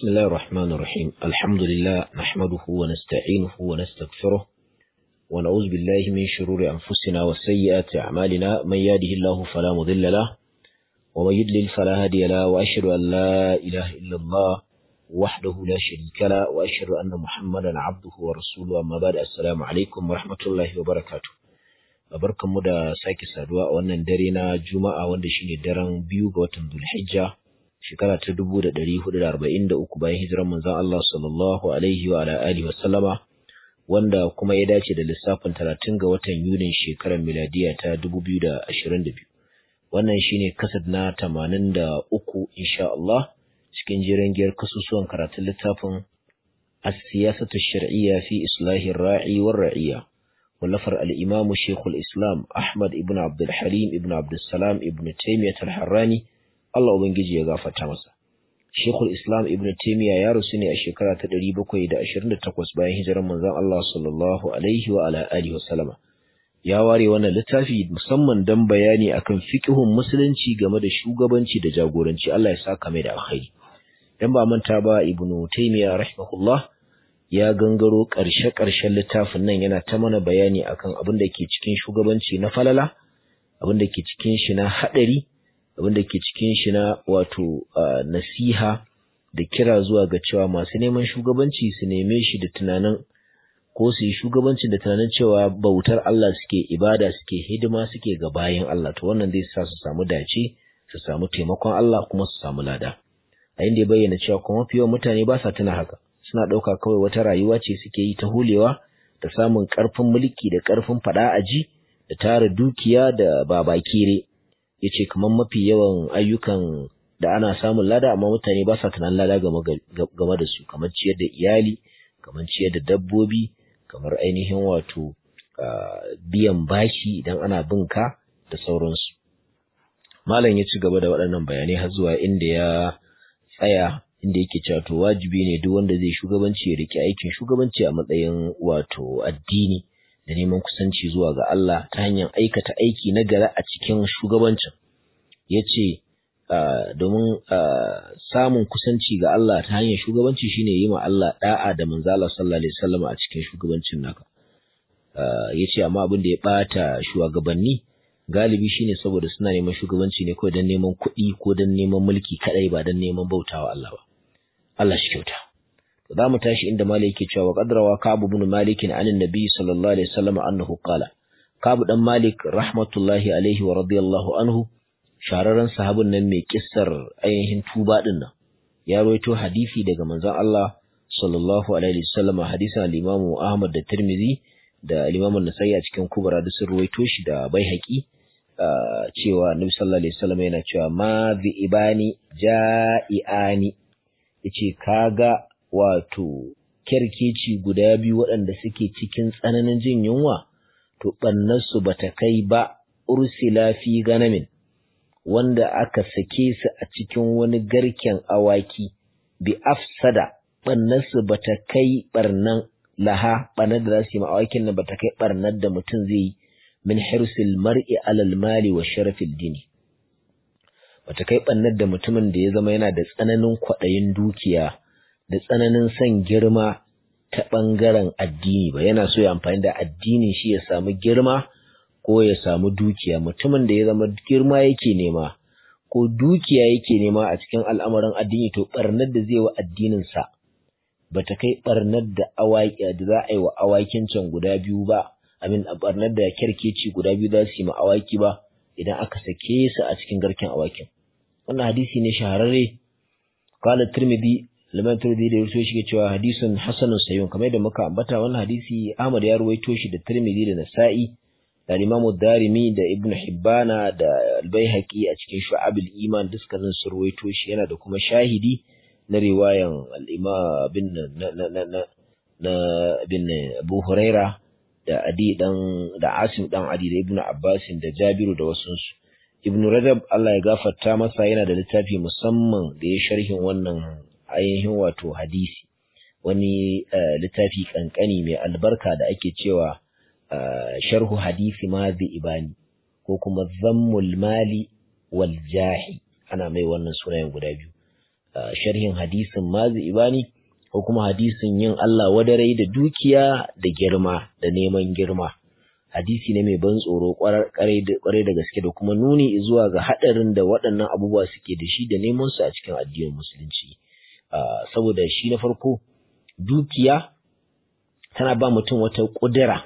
بسم الله الرحمن الرحيم الحمد لله نحمده ونستعينه ونستغفره ونعوذ بالله من شرور أنفسنا وسيئات أعمالنا من يهده الله فلا مضل له ومن يضلل فلا هادي له وأشهد أن لا إله إلا الله وحده لا شريك له وأشهد أن محمدا عبده ورسوله أما بعد السلام عليكم ورحمة الله وبركاته barkanmu da sake saduwa a wannan dare na Juma'a wanda shine daren biyu ga watan Dhulhijja shekara ta dubu da ɗari hudu da arba'in da uku bayan hijirar manzon Allah sallallahu alaihi wa ala alihi wa sallama wanda kuma ya dace da lissafin talatin ga watan Yunin shekarar miladiya ta dubu biyu da ashirin da biyu wannan shine kasad na tamanin da uku insha Allah cikin jiran giyar kasusuwan karatun littafin as-siyasatu shar'iyya fi islahi ra'i war ra'iyya ولفر الإمام شيخ الإسلام أحمد ابن عبد الحليم ابن عبد السلام ابن تيمية الحراني الله ubangiji ya gafarta masa Sheikhul Islam Ibn Taymiyyah ya rusu ne a shekara ta 728 bayan hijirar manzon Allah sallallahu alaihi wa ala alihi wasallama ya ware wannan littafi musamman dan bayani akan fiqhun musulunci game da shugabanci da jagoranci Allah ya saka mai da alkhairi dan ba manta ba Ibn Taymiyyah rahimahullah ya gangaro ƙarshe-ƙarshen littafin nan yana ta mana bayani akan abin da ke cikin shugabanci na falala abin da ke cikin shi na haɗari abin da ke cikin shi na wato nasiha da kira zuwa ga cewa masu neman shugabanci su neme shi da tunanin ko su yi shugabanci da tunanin cewa bautar Allah suke ibada suke hidima suke ga bayan Allah to wannan zai sa su samu dace su samu taimakon Allah kuma su samu lada a inda ya bayyana cewa kuma mafi yawan mutane ba sa tuna haka suna ɗauka kawai wata rayuwa ce suke yi ta hulewa da samun ƙarfin mulki da ƙarfin faɗa aji da tara dukiya da babakire ya ce kamar mafi yawan ayyukan da ana samun lada amma mutane ba sa tunanin lada game da su kamar ciyar da iyali kamar ciyar da dabbobi kamar ainihin wato biyan bashi idan ana bin ka da sauransu malam ya ci gaba da waɗannan bayanai har zuwa inda ya tsaya inda yake cewa to wajibi ne duk wanda zai shugabanci ya rike aikin shugabanci a matsayin wato addini da neman kusanci zuwa ga Allah ta hanyar aikata aiki na gari a cikin shugabancin yace domin samun kusanci ga Allah ta hanyar shugabanci shine yi ma Allah da'a da manzo Allah sallallahu alaihi wasallam a cikin shugabancin naka yace amma abin da ya bata shugabanni galibi shine saboda suna neman shugabanci ne kawai don neman kuɗi ko don neman mulki kadai ba don neman bautawa Allah ba Allah shi kyauta. Za mu tashi inda Malik yake cewa qadrawa Ka'ab ibn Malik an annabi sallallahu alaihi wasallam annahu qala Ka'ab dan Malik rahmatullahi alaihi wa radiyallahu anhu shararren sahabin nan mai kissar ainihin tuba din nan ya rawaito hadisi daga manzon Allah sallallahu alaihi wasallam hadisin al-Imam Ahmad da Tirmidhi da al-Imam An-Nasa'i a cikin Kubra da sun rawaito shi da Baihaqi cewa Annabi sallallahu alaihi wasallam yana cewa ma bi ibani ja'iani yace kaga wato kerkeci guda biyu waɗanda suke cikin tsananin jin yunwa to ɓannarsu ba ta kai ba ursila fi ganamin wanda aka sake su a cikin wani garken awaki bi afsada ɓannarsu ba ta kai ɓarnan laha ɓarnar da za su yi awakin nan ba ta kai ɓarnar da mutum zai yi min hirsil mar'i alal mali wa sharafil dini bata kai ɓannar da mutumin da ya zama yana da tsananin kwaɗayin dukiya da tsananin son girma ta ɓangaren addini ba yana so ya amfani da addinin shi ya samu girma ko ya samu dukiya mutumin da ya zama girma yake nema ko dukiya yake nema a cikin al'amarin addini to ɓarnar da zai wa addininsa ba ta kai ɓarnar da awaki da za a yi wa awakin can guda biyu ba amin ɓarnar da kyarkeci guda biyu za su yi ma awaki ba idan aka sake su a cikin garken awakin wannan hadisi ne shahararre qala tirmidhi liman tirmidhi da yaso shi cewa hadisun hasanun sayyun kamar yadda muka ambata wannan hadisi Ahmad ya ruwaito shi da tirmidhi da nasa'i da Imam darimi da Ibn Hibbana da Al-Baihaqi a cikin Shu'abul Iman dukkanin su ruwaito shi yana da kuma shahidi na riwayan al-Imam bin na na na na bin Abu Huraira da Adi dan da Asim dan Adi da Ibn Abbas da Jabiru da wasu su Ibn Rajab Allah ya gafarta masa yana da littafi musamman da ya sharhin wannan ainihin wato hadisi wani littafi kankani mai albarka da ake cewa sharhu hadisi mazi ibani ko kuma zammul mali wal jahi ana mai wannan sunayen guda biyu sharhin hadisin mazi ibani ko kuma hadisin yin Allah wadarai da dukiya da girma da neman girma hadisi ne mai ban tsoro kwarai da gaske da kuma nuni zuwa ga haɗarin da waɗannan abubuwa suke da shi da neman su a cikin addinin musulunci saboda shi na farko dukiya tana ba mutum wata ƙudura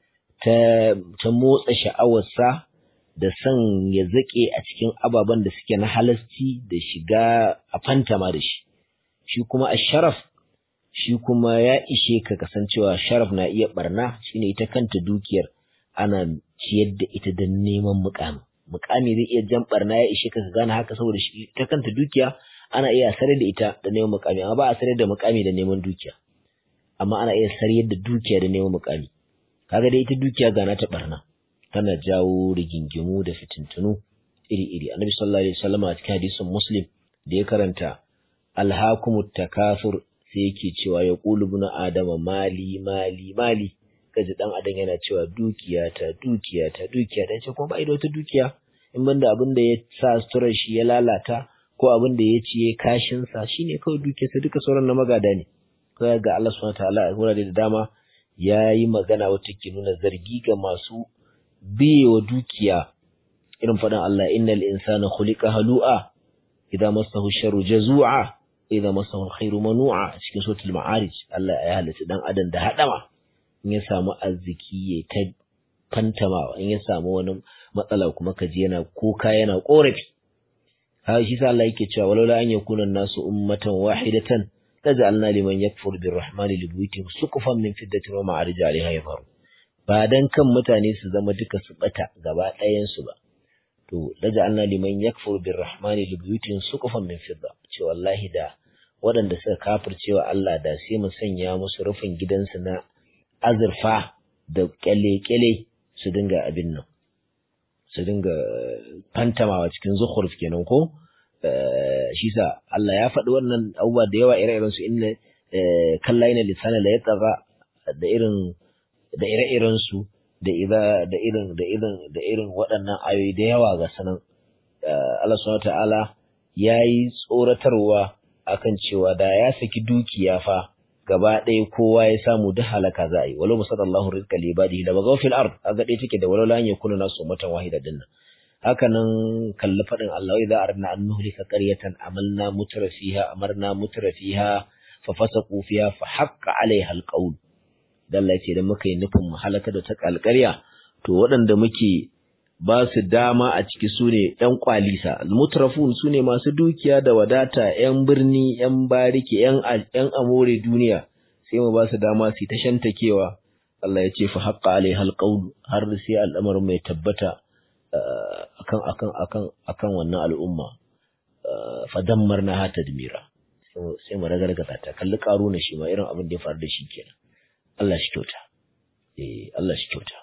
ta motsa sha'awarsa da son ya zaƙe a cikin ababen da suke na halasci da shiga a fantama da shi shi kuma a sharaf shi kuma ya ishe ka kasancewa sharaf na iya barna shine ita kanta dukiyar ana ciyar da ita don neman mukami mukami zai iya jan barna ya ishe ka gane haka saboda shi ta kanta dukiya ana iya sarar da ita da neman mukami amma ba a sarar da mukami da neman dukiya amma ana iya sarar da dukiya da neman mukami kaga dai ita dukiya gana ta barna tana jawo rigingimu da fitintunu iri-iri annabi sallallahu alaihi wasallam a cikin hadisin muslim da ya karanta alhakumut takasur sai yake cewa ya qulu ibn adama mali mali mali kaji dan adam yana cewa dukiya ta dukiya ta dukiya ta ce kuma ba da wata dukiya in banda abin da ya sa suturar shi ya lalata ko abin da ya ci ya kashin sa shine kawai dukiyarsa duka sauran na magada ne kai ga Allah subhanahu wataala a wurare da dama ya yi magana wata ke nuna zargi ga masu biyewa dukiya irin faɗin Allah innal insana khuliqa halu'a idza massahu sharru jazu'a idza massahu alkhairu manu'a cikin suratul ma'arij Allah ya halitta dan adam da hadama in ya samu arziki ya ta fantamawa in ya samu wani matsala kuma kaji yana kuka yana korafi ha shi sa Allah yake cewa walaula an yakuna nasu ummatan wahidatan taj'alna liman yakfur birrahmani libuyutihim suqufan min fiddatin wa ma'arij 'alayha yadhharu ba dan kan mutane su zama duka su bata gaba ɗayan su ba to taj'alna liman yakfur birrahmani libuyutihim suqufan min fidda ce wallahi da waɗanda suka kafircewa Allah da sai mu sanya musu rufin gidansu na azurfa da kyale-kyale su dinga abin nan su dinga fantamawa cikin zukhruf kenan ko shi sa Allah ya faɗi wannan abubuwa da yawa ire-iren su inna kalla ina lisana la yatagha da irin da ire-iren su da ida da irin da irin da irin waɗannan ayoyi da yawa ga sanan Allah subhanahu ta'ala yayi tsoratarwa akan cewa da ya saki dukiya fa gaba ɗaya kowa ya samu duk halaka za a yi walau musadallahu rizqa li ibadihi la bagaw fil ard aga dai take da walau la yakunu nasu ummatan wahida dinnan haka nan kalli fadin Allah idza aradna an nuhlika qaryatan amalna mutra fiha amarna mutra fiha fa fasaqu fiha fa haqqa alaiha alqawl dan Allah ce da muka yi nufin mu halaka da ta kalkarya to waɗanda muke ba su dama a ciki su ne ‘yan kwalisa, mutrafun su ne masu dukiya da wadata, ‘yan birni, ‘yan bariki, ‘yan amore duniya, sai mu ba su dama su ta shantakewa, Allah ya ce fa haƙƙa alai halƙaunu har sai al'amarin mai tabbata akan akan akan akan wannan al'umma, fa dammar na hata dimira, sai mu ragargaza ta, kalli ƙaro na shi ma irin abin da ya faru da shi kenan. Allah shi kyauta, eh Allah shi kyauta.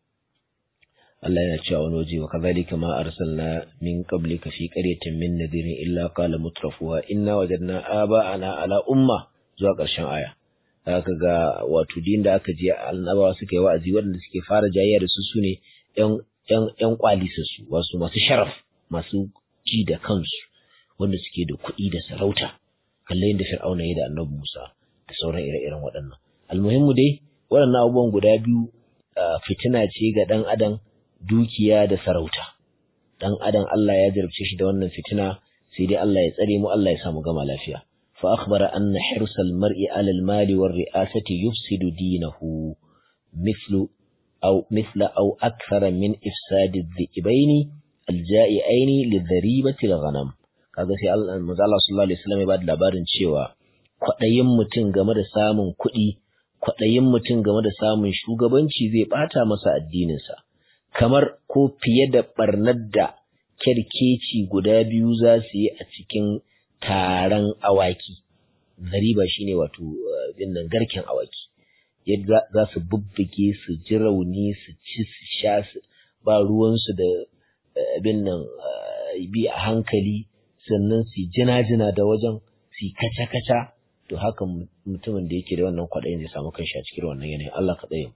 Allah yana cewa wani waje wa kazalika ma arsalna min qablika fi qaryatin min nadirin illa qala mutrafuha inna wajadna aba'ana ala umma zuwa ƙarshen aya haka ga wato din da aka je annabawa suka yi wa'azi waɗanda suke fara jayayya da su sune ƴan ƴan ƴan kwalisa su wasu masu sharaf masu ji da kansu wanda suke da kuɗi da sarauta kallon yadda fir'auna ya da annabi Musa da sauran ire-iren waɗannan almuhimmu dai waɗannan abubuwan guda biyu fitina ce ga ɗan adam dukiya da sarauta dan adam Allah ya jarabce shi da wannan fitina sai dai Allah ya tsare mu Allah ya samu gama lafiya fa akhbara anna hirsal mar'i 'ala al-mali war ri'asati yufsidu dinahu mithlu aw mithla aw akthara min ifsadi adh-dhibaini al-ja'iaini lidharibati al-ghanam kaga sai Allah manzo Allah sallallahu alaihi wasallam ya bada labarin cewa kwadayin mutum game da samun kuɗi kwadayin mutum game da samun shugabanci zai bata masa addininsa kamar ko fiye da ɓarnar da kyarkeci guda biyu za su yi a cikin taron awaki zariba shine wato nan garken awaki yadda za su bubbuge su ji rauni su ci su sha su ba ruwansu da abin nan bi a hankali sannan su jina-jina da wajen su kaca-kaca to haka mutumin da yake da wannan kwaɗayin zai samu kanshi a cikin wannan yanayin Allah ka tsaye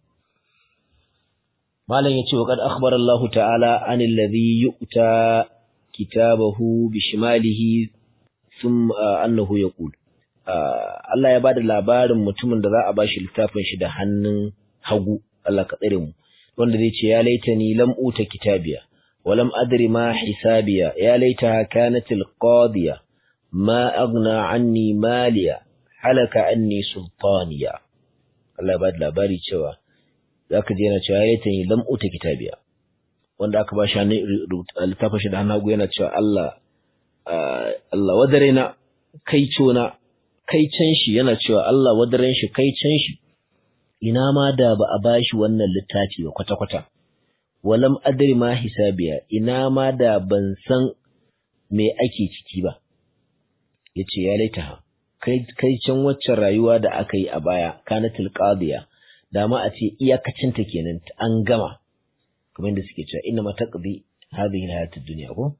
malam yace wa qad akhbara Allah ta'ala anil ladhi yu'ta kitabahu bishimalihi ثم أنه يقول Allah ya bada labarin mutumin da za a bashi littafin shi da hannun hagu Allah ka tsare mu wanda zai ce ya laitani lam uta kitabiya wa lam adri ma hisabiya ya laitaha kanat alqadiya ma aghna anni maliya halaka anni sultaniya Allah ya bada labari cewa zaka je yana cewa ya laitani lam uta kitabiya wanda aka bashi hannun littafin shi da hannun hagu yana cewa Allah Allah wadare na kai cona kai can shi yana cewa Allah wadaren shi kai can shi ina ma da ba a bashi wannan littafi ba kwata-kwata walam adri ma hisabiya ina ma da ban san me ake ciki ba yace ya laita kai kai can waccan rayuwa da aka yi a baya kanatul qadiya da ma a ce iyakacin ta kenan an gama kamar da suke cewa inna mataqdi hadhihi alhayatud dunya ko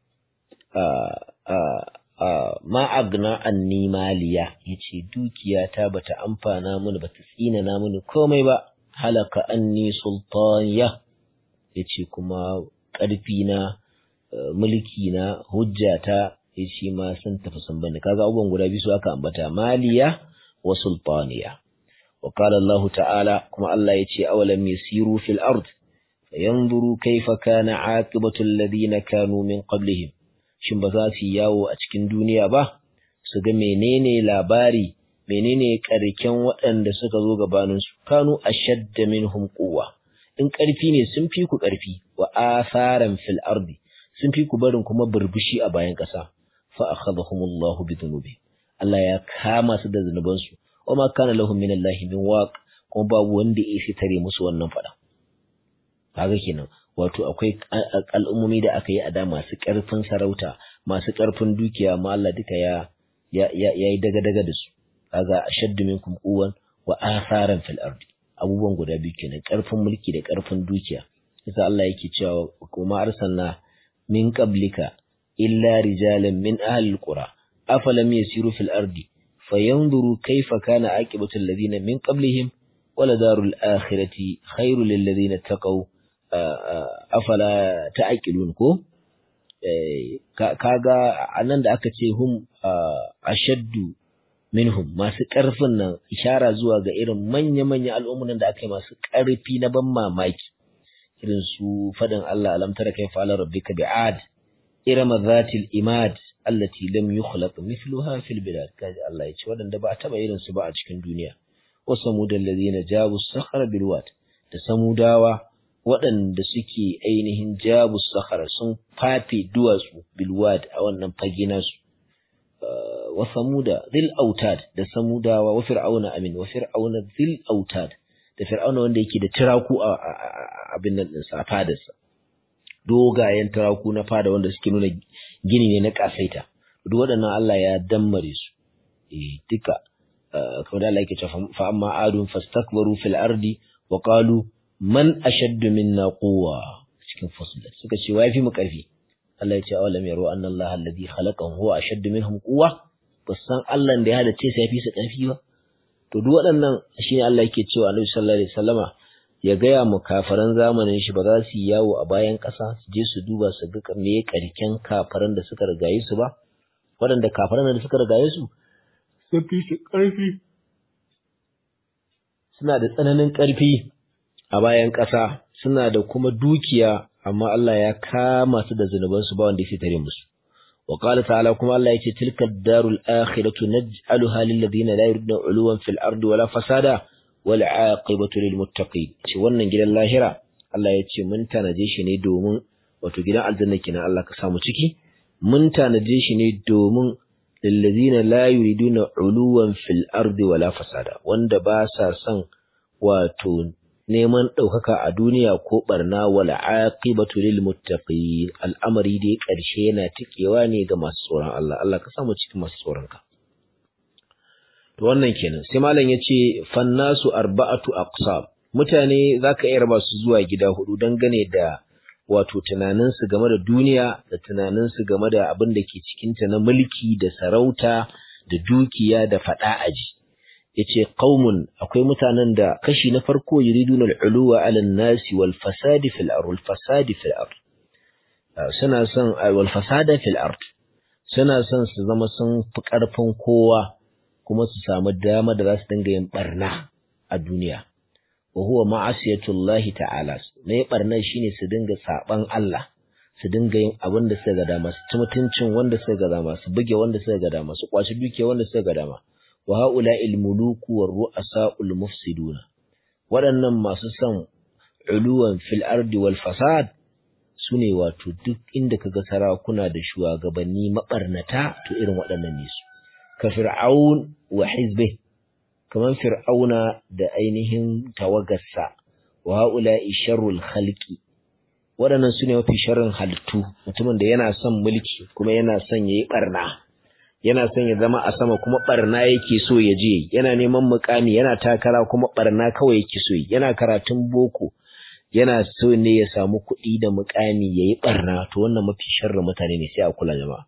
ma agna anni maliya yace dukiya ta bata amfana mini bata tsina na mini komai ba halaka anni sultaniya yace kuma ƙarfi na mulki na hujjata yace ma sun tafi sun bani kaga abubuwan guda biyu su aka ambata maliya wa sultaniya wa qala Allah ta'ala kuma Allah yace awalam yasiru fil ard fayanzuru kayfa kana aqibatu alladhina kanu min qablihim shin ba za su yi yawo a cikin duniya ba su ga menene labari menene karken waɗanda suka zo gabaninsu kanu ashadda minhum quwwa in ƙarfi ne sun fi ku ƙarfi wa asaran fil ardi sun fi ku barin kuma burbushi a bayan ƙasa fa akhadhahumullahu bi dhunubi Allah ya kama su da zunubansu wa ma kana lahum min Allah min waq kuma babu wanda ya isa tare musu wannan fada kaga kenan wato akwai al'ummomi da aka yi a da masu ƙarfin sarauta masu ƙarfin dukiya ma Allah duka ya ya yi daga-daga da su kaga ashaddu minkum quwwan wa atharan fil ardi abubuwan guda biyu kenan ƙarfin mulki da ƙarfin dukiya yasa Allah yake cewa kuma arsalna min qablika illa rijalan min ahli alqura afalam yasiru fil ardi fayanzuru kayfa kana aqibatu alladhina min qablihim wala darul akhirati khairul lil ladina taqaw afala ta'qilun ko kaga anan da aka ce hum ashaddu minhum masu ƙarfin nan ishara zuwa ga irin manya-manya al'ummunan da aka yi masu ƙarfi na ban mamaki irin su faɗin Allah alam tara kai fa'ala rabbika bi'ad irama zatil imad allati lam yukhlaq mithluha fil bilad kaji Allah ya ce waɗanda ba a taɓa irin su ba a cikin duniya wa samudal ladina jabu sakhara bil wad da samudawa waɗanda suke ainihin jabu sakhara sun fafe duwatsu bil wad a wannan fage nasu wa samuda zil autad da samudawa wa fir'auna amin wa fir'auna zil autad da fir'auna wanda yake da tiraku a abin nan din sa fadarsa dogayen tiraku na fada wanda suke nuna gini ne na kasaita duk waɗannan Allah ya dammare su eh duka kamar da Allah yake cewa fa amma adun fastakbaru fil ardi wa qalu man ashaddu minna quwwa cikin fasl suka ce wai fi mu karfi Allah ya ce awalam yaro anna Allah alladhi khalaqahum huwa ashaddu minhum quwwa san Allah da ya halice sai ya fi su ƙarfi ba to duk waɗannan shine Allah yake cewa Annabi sallallahu alaihi wasallama ya gaya mu kafaran zamanin shi ba za su yi yawo a bayan ƙasa su je su duba su ga me karken kafaran da suka rigaye su ba waɗanda kafaran da suka rigaye su sun fi su ƙarfi suna da tsananin ƙarfi a bayan ƙasa suna da kuma dukiya amma Allah ya kama su da zunubansu ba wanda ya tare musu wa qala ta'ala kuma Allah yace tilka ad-darul akhiratu naj'aluha lil ladina la yuriduna 'uluwan fil ardi wala fasada wal 'aqibatu lil muttaqin ce wannan gidan lahira Allah yace mun tanaje shi ne domin wato gidan aljanna kenan Allah ka samu ciki mun tanaje shi ne domin lil ladina la yuriduna 'uluwan fil ardi wala fasada wanda ba sa son wato neman ɗaukaka a duniya ko ɓarna wala aqibatu lil muttaqin al'amari dai ƙarshe yana tikewa ne ga masu tsoron Allah Allah ka samu cikin masu tsoron ka to wannan kenan sai malam yace fannasu arba'atu aqsam mutane zaka iya raba su zuwa gida hudu dangane da wato tunanin su game da duniya da tunanin su game da abin da ke cikin ta na mulki da sarauta da dukiya da fada aji yace qaumun akwai mutanen da kashi na farko yuriduna al-uluwa 'ala an-nasi wal fasadi fil ard wal fasadi fil ard suna son wal fasada fil ard suna son su zama sun fi ƙarfin kowa kuma su samu dama da za su dinga yin barna a duniya wa huwa ma'asiyatullahi ta'ala ne barna shine su dinga saban Allah su dinga yin abin da suka ga dama su ci mutuncin wanda suka ga dama su buge wanda suka ga dama su kwaci duke wanda suka ga dama wa haula il muluku war ru'asa'ul mufsiduna waɗannan masu son uluwan fil ardi wal fasad sune wato duk inda kaga sarakuna da shugabanni mabarnata to irin waɗannan ne su ka fir'aun wa hizbi kaman fir'auna da ainihin tawagarsa wa haula sharrul khalqi waɗannan sune mafi sharrin halittu mutumin da yana son mulki kuma yana son yayi barna yana son ya zama a sama kuma barna yake so ya je yana neman mukami yana takara kuma barna kawai yake so yana karatun boko yana so ne ya samu kuɗi da mukami yayi barna to wannan mafi sharrin mutane ne sai a kula jama'a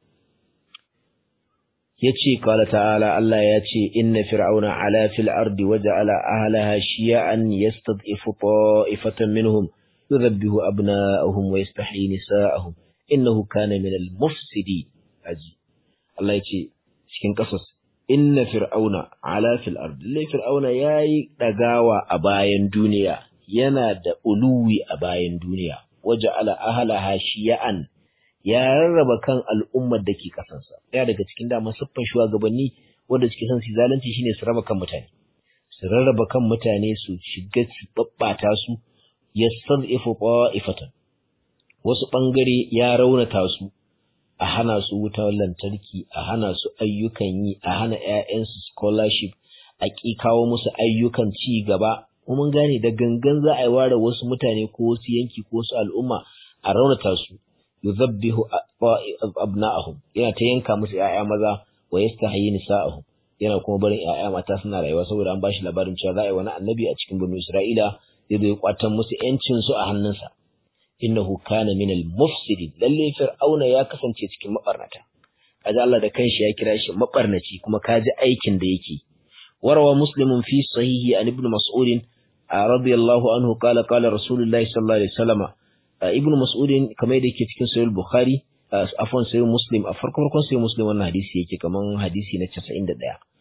yace qala ta'ala Allah ya ce inna fir'auna ala fil ardi waja'ala ahlaha shiya'an yastad'ifu ta'ifatan minhum yudhabbihu abna'ahum wa yastahyi nisa'ahum innahu kana min al-mufsidin aji Allah ya ce cikin ƙasas inna fir'auna ala fil ard lai fir'auna yayi dagawa a bayan duniya yana da uluwi a bayan duniya waja'ala ahlaha shiya'an ya rarraba kan al'ummar da ke kasansa ya daga cikin dama siffan shugabanni wanda suke son su zalunci shine su raba kan mutane su rarraba kan mutane su shiga su babbata su yastad'ifu qa'ifatan wasu bangare ya raunata su a hana su wutar lantarki a hana su ayyukan yi a hana 'ya'yansu scholarship a ƙi kawo musu ayyukan ci gaba mun gane da gangan za a yi ware wasu mutane ko wasu yanki ko wasu al'umma a raunata su yuzabbihu abna'ahum yana ta yanka musu 'ya'ya maza wa yastahyi nisa'ahum yana kuma barin 'ya'ya mata suna rayuwa saboda an bashi labarin cewa za a yi wani annabi a cikin banu Isra'ila zai zo ya kwatan musu 'yancin su a hannunsa innahu kana min al-mufsidin lalle fir'auna ya kasance cikin mabarnata kaji Allah da kanshi ya kira shi mabarnaci kuma kaji aikin da yake warawa muslimun fi sahihi an ibn mas'ud radiyallahu anhu qala qala rasulullahi sallallahu alaihi wasallam ibn mas'ud kamar da yake cikin sahih bukhari afwan sahih muslim a farko farkon sahih muslim wannan hadisi yake kaman hadisi na 91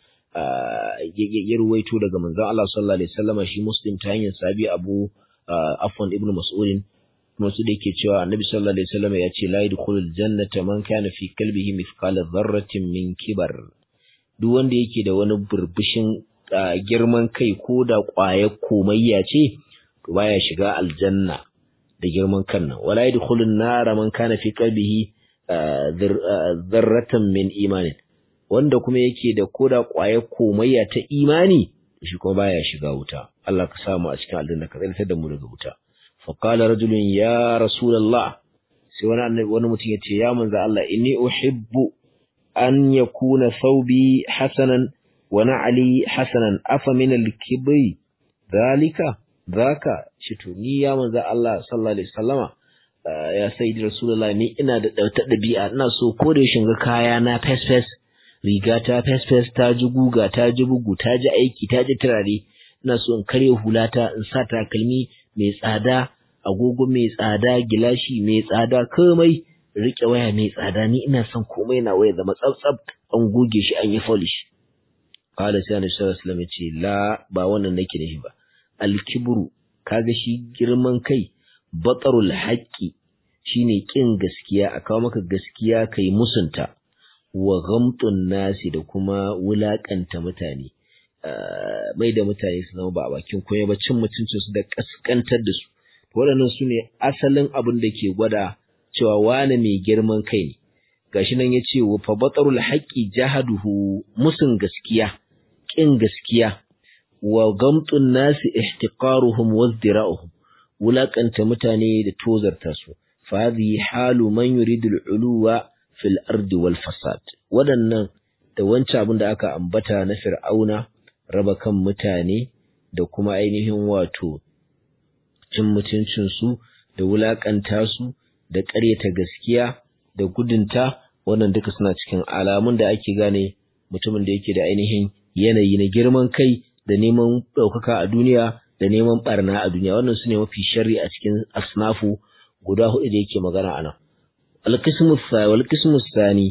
ya ruwaito daga manzon Allah sallallahu alaihi wasallam shi muslim ta hanyar sabi abu afwan ibn mas'ud masu da yake cewa annabi sallallahu alaihi wasallam ya ce la yadkhulul jannata man kana fi qalbihi mithqala dharratin min kibar duk wanda yake da wani burbushin girman kai ko da ƙwayar komayya ce to baya shiga aljanna da girman kan nan wala yadkhulun nara man kana fi qalbihi dharratan min imanin wanda kuma yake da koda ƙwayar komayya ta imani shi kuma baya shiga wuta Allah ka samu a cikin aljanna ka tsare da mu daga wuta فقال رجل يا رسول الله sai wani annabi wani mutum yace ya manzo Allah inni uhibbu an yakuna thawbi hasanan wa na'li hasanan afa min al-kibri dalika zaka shi to ni ya manzo Allah sallallahu alaihi wasallama ya sayyidi rasulullah ni ina da dauta dabi'a ina so ko da shin ga kaya na fes fes riga ta fes fes ta ji guga ta ji bugu ta ji aiki ta ji turare ina so in karya hulata in sa takalmi mai tsada agogo mai tsada gilashi mai tsada komai rike waya mai tsada ni ina son komai na waya zama tsabtsab an goge shi an yi polish qala sai annabi sallallahu alaihi wasallam ce la ba wannan nake da shi ba al-kibru kaga shi girman kai batarul haqqi shine kin gaskiya a kawo maka gaskiya kai musunta wa ghamtun nasi da kuma wulakanta mutane mai da mutane su zama ba a bakin koya ba cin mutuncin su da kaskantar da su waɗannan su ne asalin abin da ke gwada cewa wane mai girman kai ne gashi nan ya ce wa fa batarul haqqi jahaduhu musun gaskiya kin gaskiya wa gamtun nasi ihtiqaruhum wa zdira'uhum wulakanta mutane da tozarta su fa hadhihi halu man yuridu al-uluwa fil ardi wal fasad waɗannan da wancan abin da aka ambata na fir'auna raba kan mutane da kuma ainihin wato cin mutuncinsu da wulaƙanta su da ƙaryata gaskiya da gudunta wannan duka suna cikin alamun da ake gane mutumin da yake da ainihin yanayi na girman kai da neman ɗaukaka a duniya da neman ɓarna a duniya wannan su ne mafi sharri a cikin asnafu guda hudu da yake magana a nan alkismu sani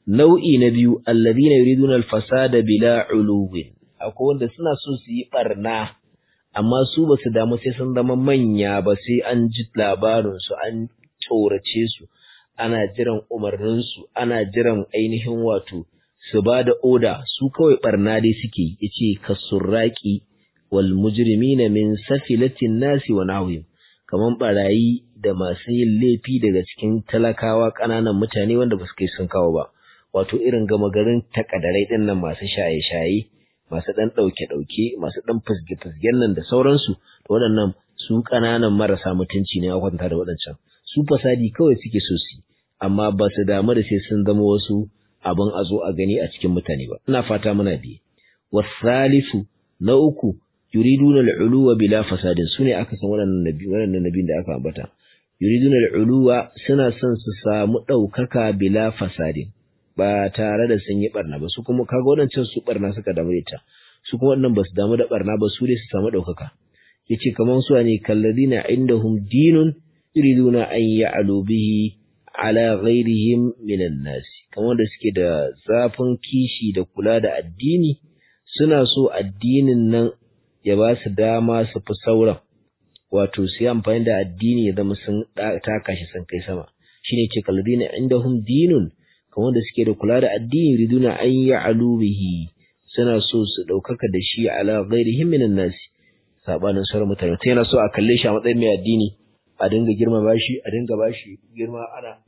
nau'i na biyu alladhina yuriduna al-fasada bila uluwin akwai wanda suna so su yi barna amma su ba su damu sai sun zama manya ba sai an ji labarin su an tsorace su ana jiran umarnin su ana jiran ainihin wato su ba da oda su kawai barna dai suke yace kasurraqi wal mujrimina min safilatin nasi wa nahwihim kaman barayi da masu yin laifi daga cikin talakawa ƙananan mutane wanda ba su kai sun kawo ba wato irin gama garin takadarai ɗin nan masu shaye-shaye masu ɗan ɗauke-ɗauke masu ɗan fizge-fizgen nan da sauransu da waɗannan su ƙananan marasa mutunci ne a kwanta da waɗancan su fasadi kawai suke so su amma ba su damu da sai sun zama wasu abin a zo a gani a cikin mutane ba ina fata muna biye wasalisu na uku yuriduna al'uluwa bila fasadin sune aka san waɗannan nabi waɗannan nabin da aka ambata yuriduna al'uluwa suna son su samu ɗaukaka bila fasadin ba tare da sun yi barna ba su kuma kaga waɗancan su barna suka damu da ita su kuma waɗannan ba su damu da barna ba su dai su samu ɗaukaka yace kaman su ne kalladina indahum dinun yuriduna an ya'lu bihi ala ghairihim minan nas kamar da suke da zafin kishi da kula da addini suna so addinin nan ya ba su dama su fi sauran wato su yi amfani da addini ya zama sun taka shi sun kai sama shine ce kalladina indahum dinun kamar da suke da kula da addini riduna an ya'lu bihi suna so su ɗaukaka da shi ala ghairihim minan nas sabanin sauran mutane ta yana so a kalle shi a matsayin mai addini a dinga girma bashi a dinga bashi girma ana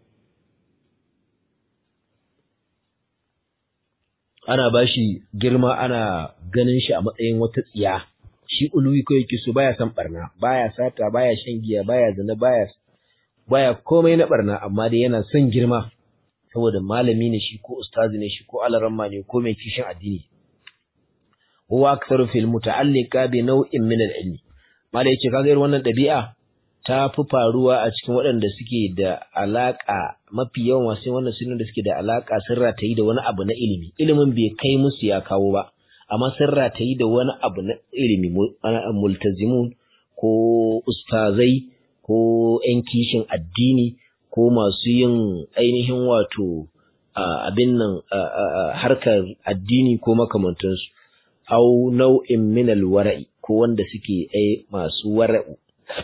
ana bashi girma ana ganin shi a matsayin wata tsiya shi uluwi ko yake so baya san barna baya sata baya shan giya baya zina baya baya komai na barna amma dai yana son girma saboda malami ne shi ko ustazi ne shi ko alaramma ne ko mai kishin addini huwa aktharu fil muta'alliqa bi naw'in min al-ilmi malai yace kaga irin wannan dabi'a ta fi faruwa a cikin waɗanda suke da alaka mafi yawan wasu wannan sunan da suke da alaka sun ratayi da wani abu na ilimi ilimin bai kai musu ya kawo ba amma sun ratayi da wani abu na ilimi multazimun ko ustazai ko 'yan kishin addini ko masu yin ainihin wato abin nan harkar addini ko makamantansu au nau'in minal wara'i ko wanda suke ai masu wara'u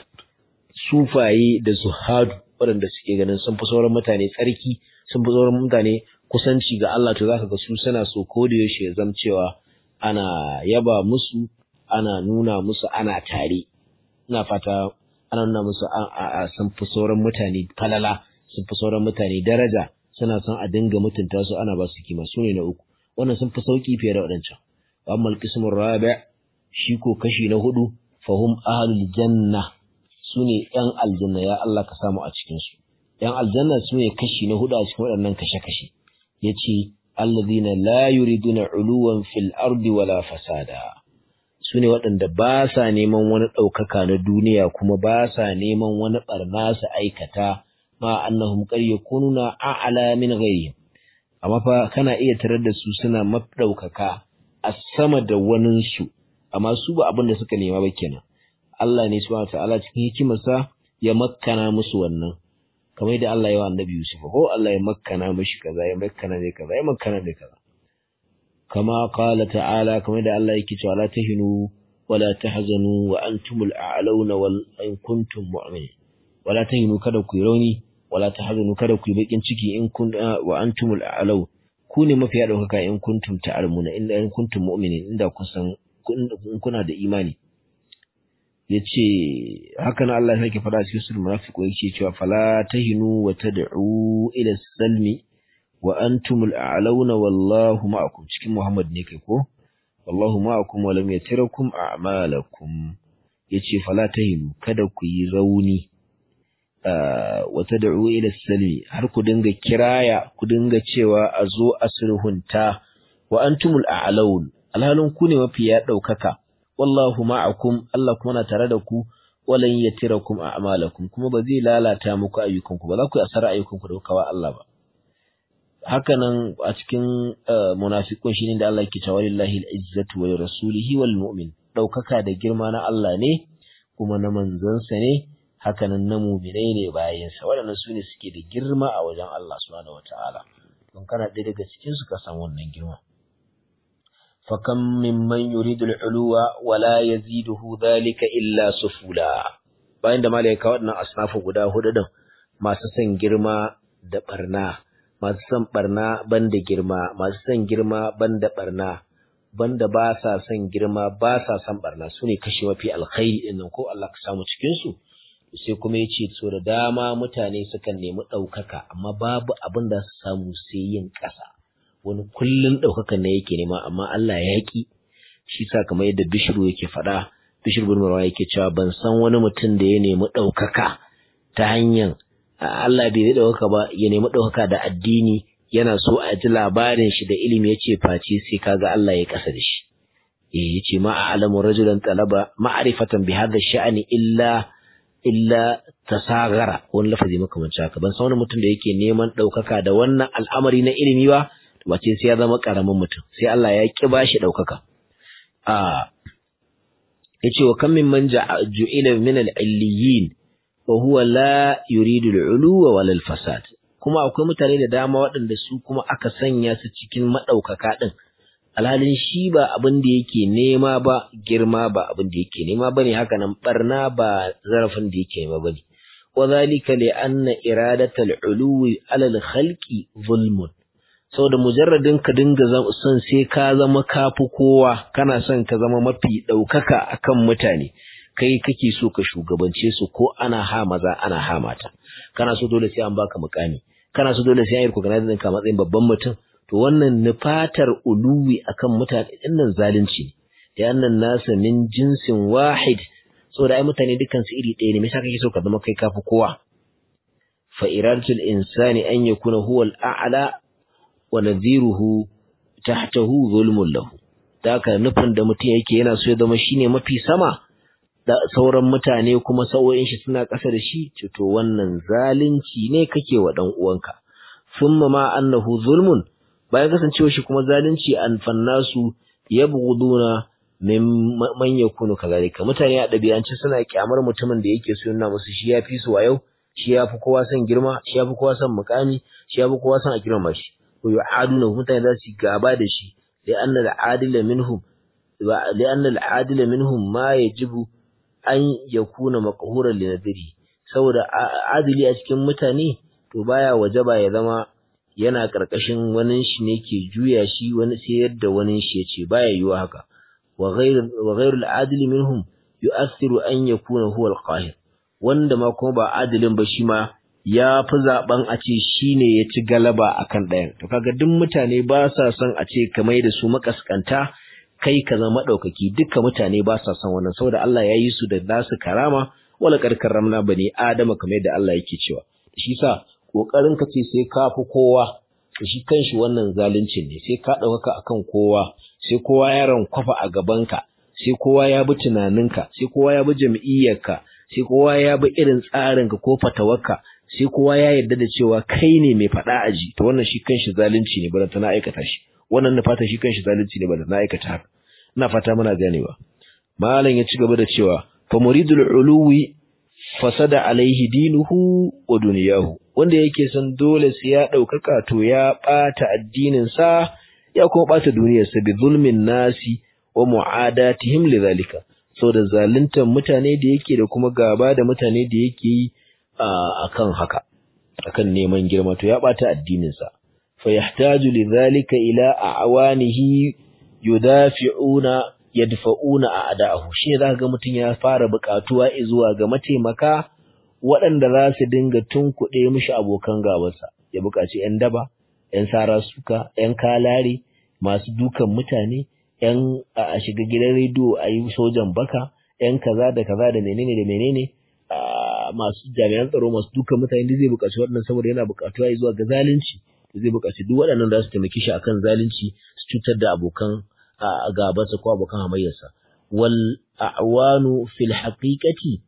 sufaye da zuhadu waɗanda suke ganin sun fi sauran mutane tsarki sun fi sauran mutane kusanci ga Allah to zaka ga su suna so ko da yaushe ya zam cewa ana yaba musu ana nuna musu ana tare ina fata ana nuna musu a sun fi sauran mutane falala sun fi sauran mutane daraja suna son a dinga mutunta su ana ba su kima su ne na uku wannan sun fi sauki fiye da waɗancan amma alqismur rabi' shi ko kashi na hudu fahum ahlul janna su ne yan aljanna ya Allah ka samu a cikin su yan aljanna su ne kashi na hudu a cikin waɗannan kashe-kashe yace alladhina la yuriduna uluwan fil ardi wala fasada su ne waɗanda ba sa neman wani ɗaukaka na duniya kuma ba sa neman wani ɓarna su aikata ma annahum qad yakununa a'la min ghayrihim amma fa kana iya tarar da su suna maɗaukaka a sama da wanin su amma su ba abin da suka nema ba kenan Allah ne subhanahu ta'ala cikin hikimarsa ya makkana musu wannan kamar da Allah ya wa annabi Yusuf ko Allah ya makkana mishi kaza ya makkana ne kaza ya makkana ne kaza كما قال تعالى كما دعا الله يكتب لا تهنوا ولا تحزنوا وأنتم الأعلون وإن كنتم مؤمنين ولا تهنوا كذا كيروني ولا تحزنوا كذا كيبقين شكي إن كنت وأنتم الأعلون كوني ما في هذا إن كنتم تعلمون إن إن كنتم مؤمنين إن كنتم إن كنا da imani yace hakan Allah yake fada cikin suratul munafiq yake cewa fala tahinu wa tad'u ila salmi wa antumul a'launa wallahu ma'akum cikin Muhammad ne kai ko wallahu ma'akum wa lam yatirakum a'malakum yace fala tahinu kada ku yi rauni wa tad'u ila salmi har ku dinga kiraya ku dinga cewa a zo a sulhunta wa antumul a'laun alhalin ku ne mafi ya daukaka wallahu ma'akum Allah kuma na tare da ku walan yatirakum a'malakum kuma ba zai lalata muku ayyukanku ba za ku yi asara ayyukanku da kawa Allah ba hakanan a cikin munafiqun shine da Allah yake cewa lillahi al-izzatu wa rasulihi wal mu'min daukaka da girma na Allah ne kuma na manzansa ne hakanan na mu'minai ne bayan sa waɗannan sune suke da girma a wajen Allah subhanahu wataala don kana ɗaya daga cikin su ka samu wannan girma fakam mimman yuridu al-uluwa wala yaziduhu dhalika illa sufula bayan da malaika waɗannan asnafu guda hudu din masu son girma da barna masu son barna banda girma masu son girma banda barna banda ba sa son girma ba sa son barna su ne kashe mafi alkhairi din nan ko Allah ka samu cikin su sai kuma yace so da dama mutane sukan nemi ɗaukaka amma babu abin da su samu sai yin ƙasa wani kullun ɗaukakan ne yake nema amma Allah ya ki shi sa kamar yadda Bishiru yake faɗa Bishiru bin Marwa yake cewa ban san wani mutum da ya nemi ɗaukaka ta hanyar Allah bai ɗaukaka ba ya nemi ɗaukaka da addini yana so a ji labarin shi da ilimi yace face sai kaga Allah ya kasa da shi eh yace ma a'lamu rajulan talaba ma'rifatan bi hadha sha'ani illa illa tasagara wani lafazi makamanci haka ban san wani mutum da yake neman ɗaukaka da wannan al'amari na ilimi ba wace sai ya zama ƙaramin mutum sai Allah ya ki bashi ɗaukaka a yace wa kam min man ju'ila min al-illiyin wa huwa la yuridu al-uluwa wal fasad kuma akwai mutane da dama waɗanda su kuma aka sanya su cikin maɗaukaka ɗin alhalin shi ba abin da yake nema ba girma ba abin da yake nema bane haka nan barna ba zarafin da yake nema bane wa zalika li anna iradatal uluwi ala al khalqi zulmun saboda mujarradin ka dinga son sai ka zama kafi kowa kana son ka zama mafi ɗaukaka akan mutane kai kake so ka shugabance su ko ana ha maza ana ha mata kana so dole sai an baka mukami kana so dole sai an yi recognize ɗinka matsayin babban mutum to wannan nufatar uluwi akan mutane dinnan zalunci ne da annan nasa min jinsin wahid saboda ai mutane dukkan su iri ɗaya ne me yasa kake so ka zama kai kafi kowa fa iradatul insani an yakuna huwa al-a'la wa nadhiruhu tahtahu zulmun lahu da haka nufin da mutum yake yana so ya zama shine mafi sama da sauran mutane kuma sau'o'in shi suna ƙasa da shi to wannan zalunci ne kake wa dan uwanka thumma ma annahu zulmun bayan kasancewa shi kuma zalunci an fannasu yabghuduna min man yakunu kazalika mutane a dabi'ance suna kyamar mutumin da yake so yana musu shi yafi su wayo shi yafi kowa son girma shi yafi kowa son mukami shi yafi kowa son a girma shi ko yu'aduna mutane za su gaba da shi li'anna al'adila minhum li'anna al'adila minhum ma yajibu an yakuna maqhuran li nadiri saboda adili a cikin mutane to baya wajaba ya zama yana karkashin wani shi ne ke juya shi wani sai yadda wani shi yace baya yiwa haka wa ghayr wa ghayr al-adil minhum yu'athiru an yakuna huwa al-qahir wanda ma kuma ba adilin ba shi ma ya fi zaben a ce shine ya ci galaba akan ɗayan to kaga duk mutane ba sa son a ce kamar da su makaskanta kai ka zama ɗaukaki dukkan mutane ba sa son wannan saboda Allah ya yi su da nasu karama wala karkar ramna bane adama kamar yadda Allah yake cewa shi sa kokarin ka ce sai ka fi kowa shi kanshi wannan zaluncin ne sai ka ɗaukaka akan kowa sai kowa ya rankwafa a gabanka sai kowa ya bi tunaninka sai kowa ya bi jam'iyyarka sai kowa ya bi irin tsarinka ko fatawarka sai kowa ya yarda da cewa kai ne mai faɗa aji to wannan shi kanshi zalunci ne bada na aikata shi wannan na fata shi kanshi zalunci ne bada na aikata haka ina fata muna ganewa malam ya ci gaba da cewa fa muridul uluwi fasada alaihi dinuhu wa duniyahu wanda yake son dole sai ya ɗaukaka to ya ɓata addinin sa ya kuma ɓata duniyarsa bi zulmin nasi wa mu'adatihim lidhalika saboda zaluntar mutane da yake da kuma gaba da mutane da yake yi akan haka akan neman girma to ya ɓata addinin sa fa yahtaju lidhalika ila a'wanihi yudafi'una yadfa'una a'da'ahu shi zaka ga mutun ya fara buƙatuwa zuwa ga mataimaka waɗanda za su dinga tunkuɗe mishi abokan gabansa ya buƙaci ƴan daba ƴan sara suka ƴan kalare masu dukan mutane ƴan a shiga gidan rediyo a yi sojan baka ƴan kaza da kaza da menene da menene masu jami'an tsaro masu dukan mutane da zai buƙaci waɗannan saboda yana buƙatuwa zuwa ga zalunci zai buƙaci duk waɗannan za su taimaki shi akan zalunci su cutar da abokan gabansa ko abokan hamayyarsa wal a'wanu fil haqiqati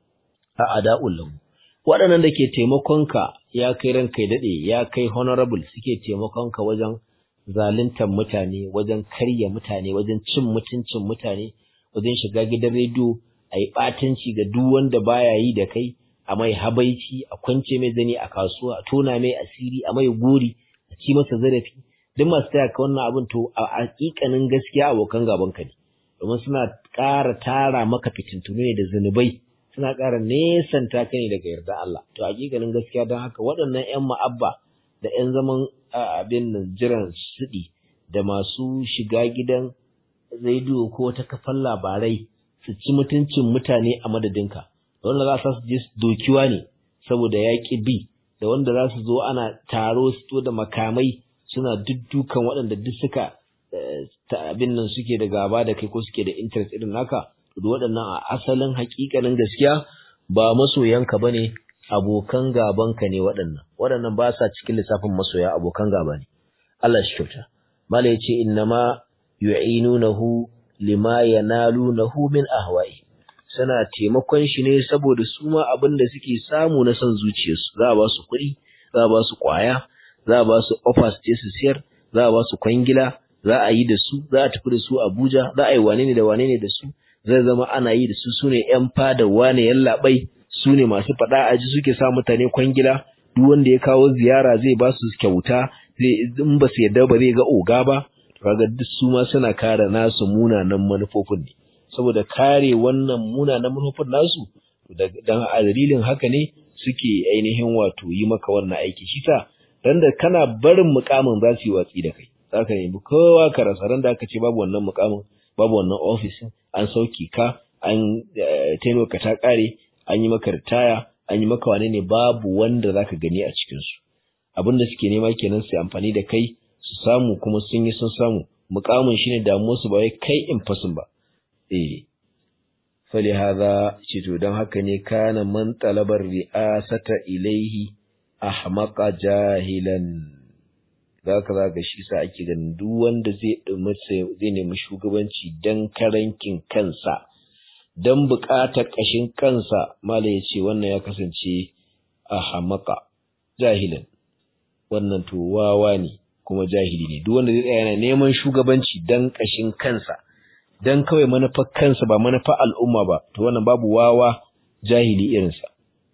a'da'ul lahu waɗannan da ke taimakonka ya kai ranka ya dade ya kai honorable suke taimakonka wajen zaluntar mutane wajen karya mutane wajen cin mutuncin mutane wajen shiga gidan rediyo a yi ɓatanci ga duk wanda baya yi da kai a mai habaici a kwance mai zani a kasuwa a tona mai asiri a mai gori a ci masa zarafi duk masu taya ka wannan abin to a hakikanin gaskiya abokan gaban ka ne domin suna ƙara tara maka fitintunu ne da zunubai suna ƙara nesanta ka ne daga yarda Allah to hakikanin gaskiya don haka waɗannan ƴan ma'abba da ƴan zaman abin nan jiran suɗi da masu shiga gidan rediyo ko wata kafan labarai su ci mutuncin mutane a madadinka da wanda za su je dokiwa ne saboda yaƙi bi da wanda za su zo ana taro su da makamai suna duddukan waɗanda duk suka ta abin nan suke da gaba da kai ko suke da interest irin naka da waɗannan a asalin haƙiƙanin gaskiya ba masoyanka bane abokan gabanka ne waɗannan waɗannan ba sa cikin lissafin masoya abokan gaba ne Allah shi kyauta mala yace innama yu'inunahu lima yanalunahu min ahwa'i suna taimakon shi ne saboda su ma abin da suke samu na son zuciyarsu za a ba su kuɗi za a ba su ƙwaya za a ba su offers je su siyar za a ba su kwangila za a yi da su za a tafi da su Abuja za a yi wane ne da wane ne da su zai zama ana yi da su sune yan fada wane yallaɓai su ne masu faɗa a ji suke sa mutane kwangila duk wanda ya kawo ziyara zai ba su kyauta zai in ba su yarda ba zai ga oga ba kaga duk su ma suna kare nasu munanan manufofin ne saboda kare wannan munanan manufofin nasu dan a dalilin haka ne suke ainihin wato yi maka wannan aiki shi sa dan da kana barin mukamin za su yi watsi da kai zaka nemi kowa ka rasa ran da aka ce babu wannan mukamin babu wannan ofisin an sauke ka an taimaka ta kare an yi maka ritaya an yi maka wane ne babu wanda zaka gani a cikin su abin da suke nema kenan su amfani da kai su samu kuma sun yi sun samu mukamin shine damuwar su ba wai kai in fasin ba eh fali hadha ce to dan haka ne kana man talabar ri'asata ilaihi ahmaqa jahilan zaka zaka shi sa ake ganin duk wanda zai zai nemi shugabanci dan karankin kansa dan buƙatar ƙashin kansa mala ya ce wannan ya kasance a hamaka jahilan wannan to wawa ne kuma jahili ne duk wanda zai tsaya yana neman shugabanci dan ƙashin kansa dan kawai manufar kansa ba manufar al'umma ba to wannan babu wawa jahili irinsa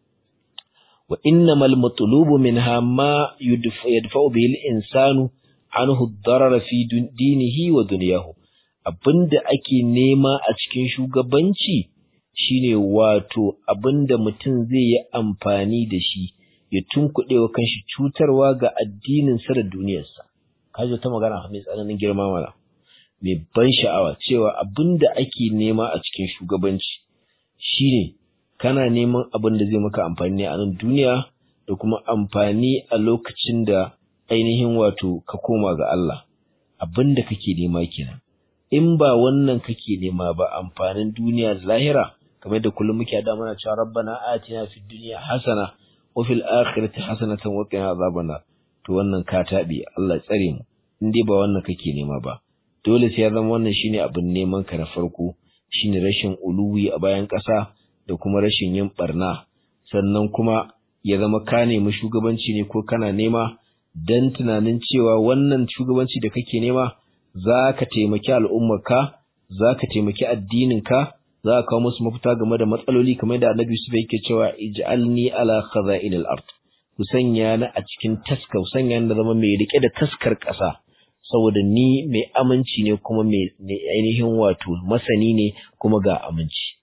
wa innamal matlubu minha ma yadfa'u bihi al-insanu anhu ad-darara fi dinihi wa dunyahu abinda ake nema a cikin shugabanci shine wato abinda mutum zai yi amfani da shi ya tunkuɗe wa kanshi cutarwa ga addininsa da duniyarsa kaji ta magana mai tsananin girma mana mai ban sha'awa cewa abinda ake nema a cikin shugabanci shine kana neman abin da zai maka amfani ne a nan duniya da kuma amfani a lokacin da ainihin wato ka koma ga Allah abinda kake nema kenan in ba wannan kake nema ba amfanin duniya da lahira kamar da kullum muke da mana cewa rabbana atina fid dunya hasana wa fil akhirati hasanatan wa qina azaban to wannan ka tabi Allah tsare mu in dai ba wannan kake nema ba dole sai ya zama wannan shine abin neman ka na farko shine rashin uluwi a bayan ƙasa da kuma rashin yin barna sannan kuma ya zama ka nemi shugabanci ne ko kana nema dan tunanin cewa wannan shugabanci da kake nema za ka taimaki al'ummarka, za ka taimaki addininka, za ka kawo musu mafita game da matsaloli kamar da annabi su yake cewa ij'alni ala khaza'in al-ard ku sanya ni a cikin taska ku sanya ni da zama mai rike da taskar ƙasa saboda ni mai aminci ne kuma mai ainihin wato masani ne kuma ga aminci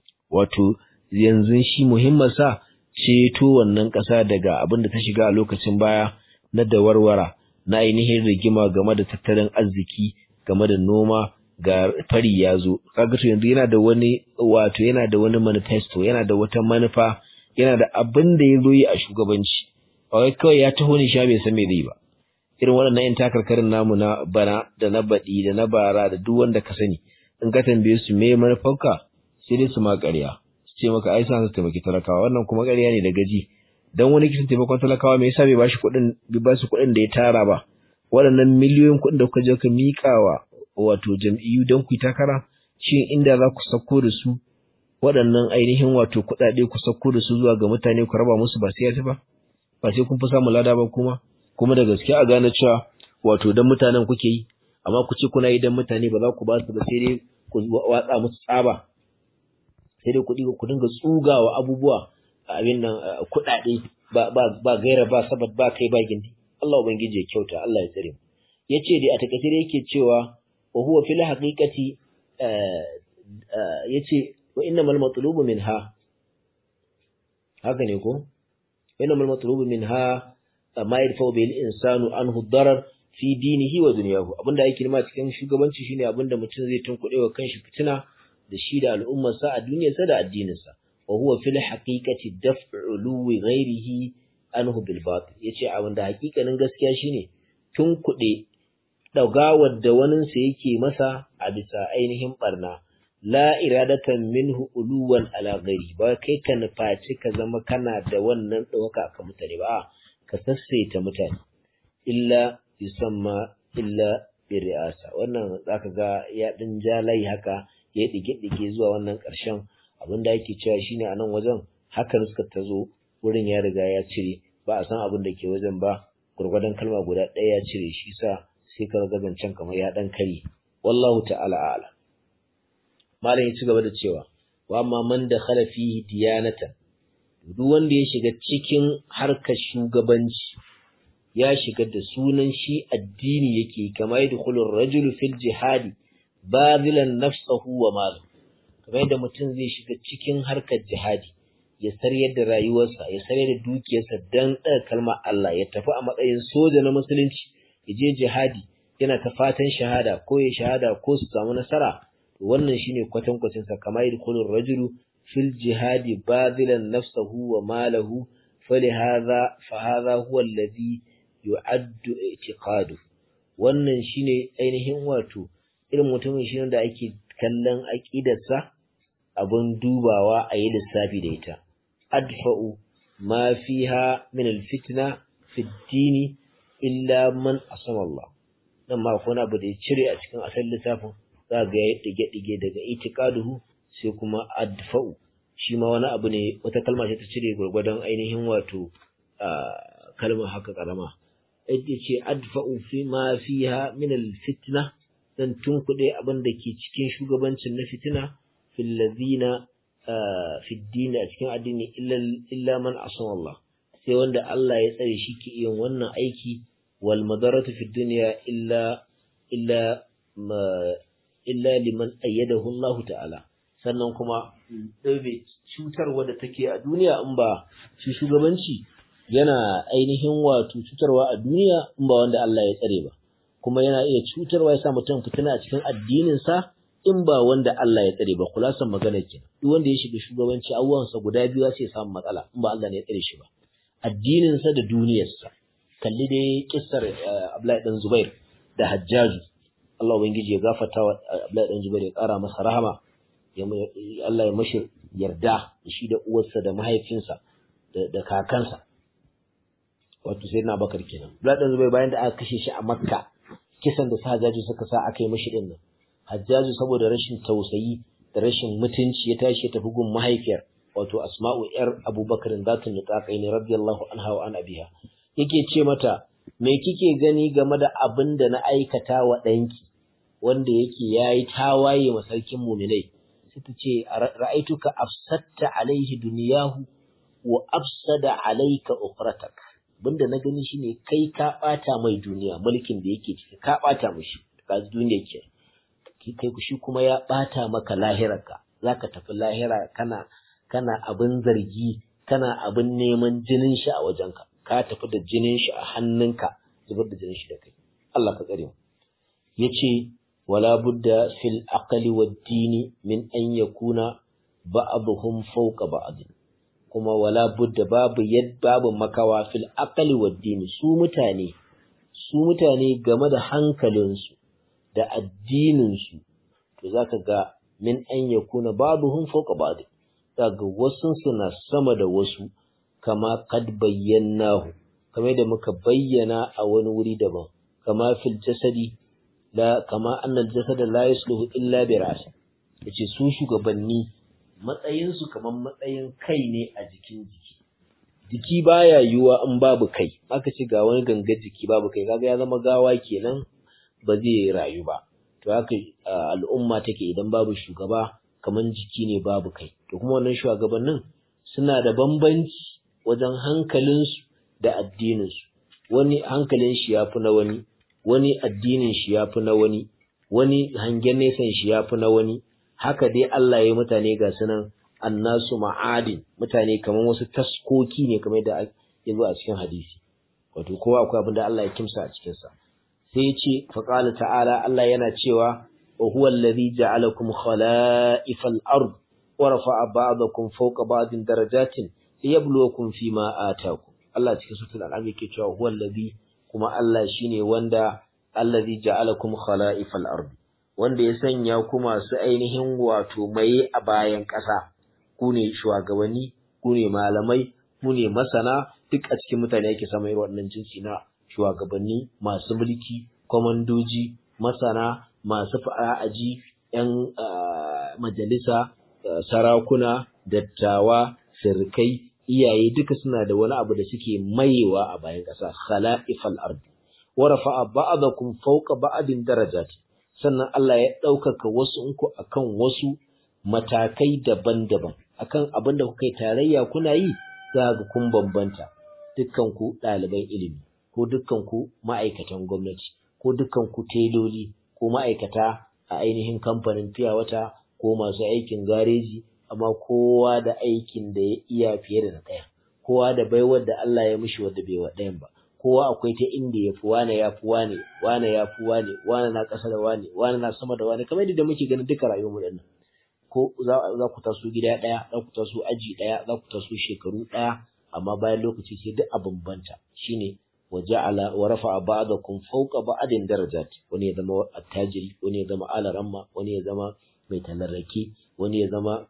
wato yanzu shi muhimmin sa ceto wannan ƙasa daga abin da ta shiga a lokacin baya na dawarwara na ainihin rigima game da tattalin arziki game da noma ga fari ya zo kaga to yanzu yana da wani wato yana da wani manifesto yana da wata manufa yana da abin da ya zo yi a shugabanci ba wai kawai ya taho ni sha bai san me zai ba irin waɗannan yan takarkarin namu na bana da na baɗi da na bara da duk wanda ka sani in ka tambaye su me manufarka sai dai su ma ƙarya su ce maka ai sa su taimaki talakawa wannan kuma ƙarya ne da gaji dan wani kisan taimakon talakawa me yasa bai bashi kuɗin bai ba su kuɗin da ya tara ba waɗannan miliyoyin kuɗin da kuka je ka miƙawa wato jam'iyyu don ku yi takara shin inda za ku sako da su waɗannan ainihin wato kuɗaɗe ku sako da su zuwa ga mutane ku raba musu ba sai ba ba sai kun fi samun lada ba kuma kuma da gaske a gane cewa wato dan mutanen kuke yi amma ku ce kuna yi dan mutane ba za ku ba su ba sai dai ku watsa musu tsaba sai dai kuɗi ku dinga tsugawa abubuwa abin nan kuɗaɗe ba ba ba gaira ba sabat ba kai ba gindi Allah ubangiji ya kyauta Allah ya tsare mu yace dai a takaice dai yake cewa wa huwa fil haqiqati yace wa innamal matlubu minha haka ne ko innamal matlubu minha ma yadfa bil insanu anhu darar fi dinihi wa dunyahu abinda yake nima cikin shugabanci shine abinda mutum zai tunkuɗe wa kanshi fitina da shi da al'ummarsa a duniyarsa da addininsa wa huwa fil haqiqati daf'u luwi ghairihi anhu bil batil yace abinda hakikanin gaskiya shine tunkuɗe dagawar da waninsa yake masa a bisa ainihin barna la iradatan minhu uluwan ala ghairi ba kai ka nufaci ka zama kana da wannan ɗauka ka mutane ba ka sassaita mutane illa yusamma illa bi ri'asa wannan zaka ga ya din jalai haka ya dige dige zuwa wannan ƙarshen abin da yake cewa shine a nan wajen hakan suka tazo wurin ya riga ya cire ba a san abin da ke wajen ba gurgurdan kalma guda ɗaya ya cire shi sa sai ka ga zancen kamar ya dan kare wallahu ta'ala a'lam malam ya ci gaba da cewa wa amma man da khala fihi diyanatan duk wanda ya shiga cikin harkar shugabanci ya shiga da sunan shi addini yake kama yadkhulu ar-rajulu fil jihadi bazilan nafsahu wa malahu kamar yadda mutum zai shiga cikin harkar jihadi ya saryar da rayuwarsa ya saryar da dukiyarsa dan ɗaga kalmar Allah ya tafi a matsayin soja na musulunci ya je jihadi yana ta fatan shahada ko ya shahada ko su samu nasara wannan shine kwatankwacin sa kamar yadkhulu ar-rajulu fil jihadi bazilan nafsahu wa malahu falihadha fa hadha huwa alladhi yu'addu i'tiqadu wannan shine ainihin wato irin mutumin shi da ake kallon aqidarsa abun dubawa a yi lissafi da ita adfa'u ma fiha min al-fitna fi ad-dini illa man asama Allah nan ma akwai abu da ya cire a cikin asalin lissafin za ga ya dige-dige daga itiqaduhu sai kuma adfa'u shi ma wani abu ne wata kalma ce ta cire gurgurdan ainihin wato kalmar haka karama ita ce adfa'u fi ma fiha min al-fitna dan tunkuɗe abin da ke cikin shugabancin na fitina fil ladina fi dini a cikin addini illa man asama Allah sai wanda Allah ya tsare shi ke yin wannan aiki wal madaratu fi dunya illa illa ma illa liman ayyadahu Allah ta'ala sannan kuma ɗaube cutarwa da take a duniya in ba shi shugabanci yana ainihin wato cutarwa a duniya in ba wanda Allah ya tsare ba kuma yana iya cutarwa ya sa mutum fitina a cikin addininsa in ba wanda Allah ya tsare ba kulasan magana ke duk wanda ya shiga shugabanci abubuwansa guda biyu sai ya samu matsala in ba Allah ne ya tsare shi ba addininsa da duniyarsa kalli dai kissar Abdullahi dan Zubair da Hajjaju Allah ubangiji ya gafarta wa Abdullahi dan Zubair ya kara masa rahama Allah ya mashi yarda shi da uwarsa da mahaifinsa da kakansa wato sai na bakar kenan Abdullahi dan Zubair bayan da aka kashe shi a Makka kisan da su Hajjaju suka sa aka yi mashi din nan Hajjaju saboda rashin tausayi da rashin mutunci ya tashi ya tafi gun mahaifiyar wato Asma'u yar Abubakar zatun nutaqai ne radiyallahu anha wa an abiha yake ce mata me kike gani game da abin da na aikata wa ɗanki wanda yake yayi tawaye ma sarkin muminai sai ta ce ra'aituka afsatta alaihi duniyahu wa afsada alayka ukhratak abinda na gani shine kai ka bata mai duniya mulkin da yake ciki ka bata mishi ka duniya ke kai ku shi kuma ya ɓata maka lahirarka za ka tafi lahira kana kana abin zargi kana abin neman jinin shi a wajenka ka tafi da jinin shi a hannunka zubar da jinin shi da kai Allah ka tsare mu yace wala budda fil aqli wad dini min an yakuna ba'dhum fawqa ba'd kuma wala budda babu yad babu makawa fil aqli wad dini su mutane su mutane game da hankalinsu da addininsu to za ka ga min an ya kuna babuhun fauka ba'd daga wasu suna sama da wasu kama kad bayyanahu kamar da muka bayyana a wani wuri daban kama fil jasadi la kama annal jasada la yasluhu illa bi ra'si yace su shugabanni matsayin su kamar matsayin kai ne a jikin jiki jiki baya yiwuwa in babu kai aka ce ga wani gangar jiki babu kai kaga ya zama gawa kenan ba zai rayu ba to haka al'umma take idan babu shugaba kaman jiki ne babu kai to kuma wannan shugabannin suna da bambanci wajen hankalinsu da addininsu wani hankalin shi yafi na wani wani addinin shi yafi na wani wani hangen nesan shi yafi na wani haka dai Allah ya yi mutane ga sunan annasu ma'adin mutane kamar wasu taskoki ne kamar da ya zo a cikin hadisi wato kowa akwai abin da Allah ya kimsa a cikin sa sai ya ce faqala ta'ala Allah yana cewa wa huwa alladhi ja'alakum khala'ifal ard wa rafa'a ba'dakum fawqa ba'din darajatin liyabluwakum fima ataakum Allah cikin suratul an'am yake cewa huwa alladhi kuma Allah shine wanda alladhi ja'alakum khala'ifal ard wanda ya sanya ku masu ainihin wato mai a bayan ƙasa ku ne shugabanni ku ne malamai ku ne masana duk a cikin mutane yake samun irin waɗannan jinsi na shugabanni masu mulki kwamandoji masana masu fa'aji ‘yan majalisa sarakuna dattawa sirkai iyaye duka suna da wani abu da suke mayewa a bayan ƙasa khala'ifal ardi wa rafa'a ba'dakum fawqa ba'din darajat sannan Allah ya ɗaukaka wasu ku akan wasu matakai daban-daban akan abin da kuka yi tarayya kuna yi za ga kun bambanta dukkan ku ɗaliban ilimi ko dukkan ku ma'aikatan gwamnati ko dukkan ku teloli ko ma'aikata a ainihin kamfanin fiya wata ko masu aikin gareji amma kowa da aikin da ya iya fiye da na ɗaya kowa da baiwar da Allah ya mishi wadda bai wa ɗayan ba kowa akwai ta inda ya fi wane ya fi wane wane ya fi wane wane na ƙasa da wane wane na sama da wane kamar yadda muke ganin duka rayuwar mu dinnan ko za ku taso gida ɗaya za ku taso aji ɗaya za ku taso shekaru ɗaya amma bayan lokaci sai duk a bambanta shine wa ja'ala wa rafa'a ba'dakum fawqa ba'din darajat wani ya zama attajiri wani ya zama alaramma wani ya zama mai talarraki wani ya zama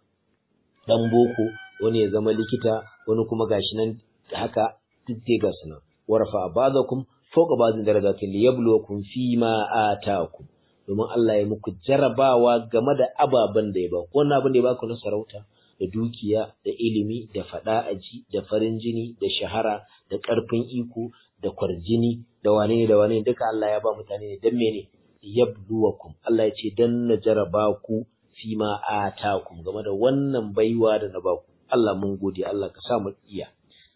dan boko wani ya zama likita wani kuma gashi nan haka duk dai ga sunan wa rafa'a ba'dakum fawqa ba'din darajatin liyabluwakum fima ataakum domin Allah ya muku jarabawa game da ababen da ya ba wannan abin da ya baku na sarauta da dukiya da ilimi da fada aji da farin jini da shahara da ƙarfin iko da kwarjini da wane ne da wane duka Allah ya ba mutane ne dan mene yabluwakum Allah ya ce dan na jaraba ku fi ma atakum game da wannan baiwa da na baku Allah mun gode Allah ka sa mu iya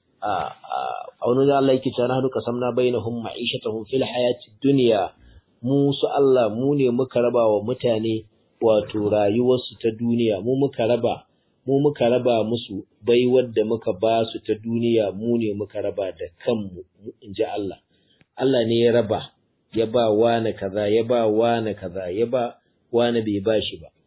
a wani da Allah yake cewa nahnu qasamna bainahum ma'ishatahum fil hayati dunya mu su Allah mu ne muka raba wa mutane wato rayuwarsu ta duniya mu muka raba mu muka raba musu baiwar da muka ba su ta duniya mu ne muka raba da kanmu in ji Allah Allah ne ya raba ya ba wani kaza ya ba wani kaza ya ba wani bai ba shi ba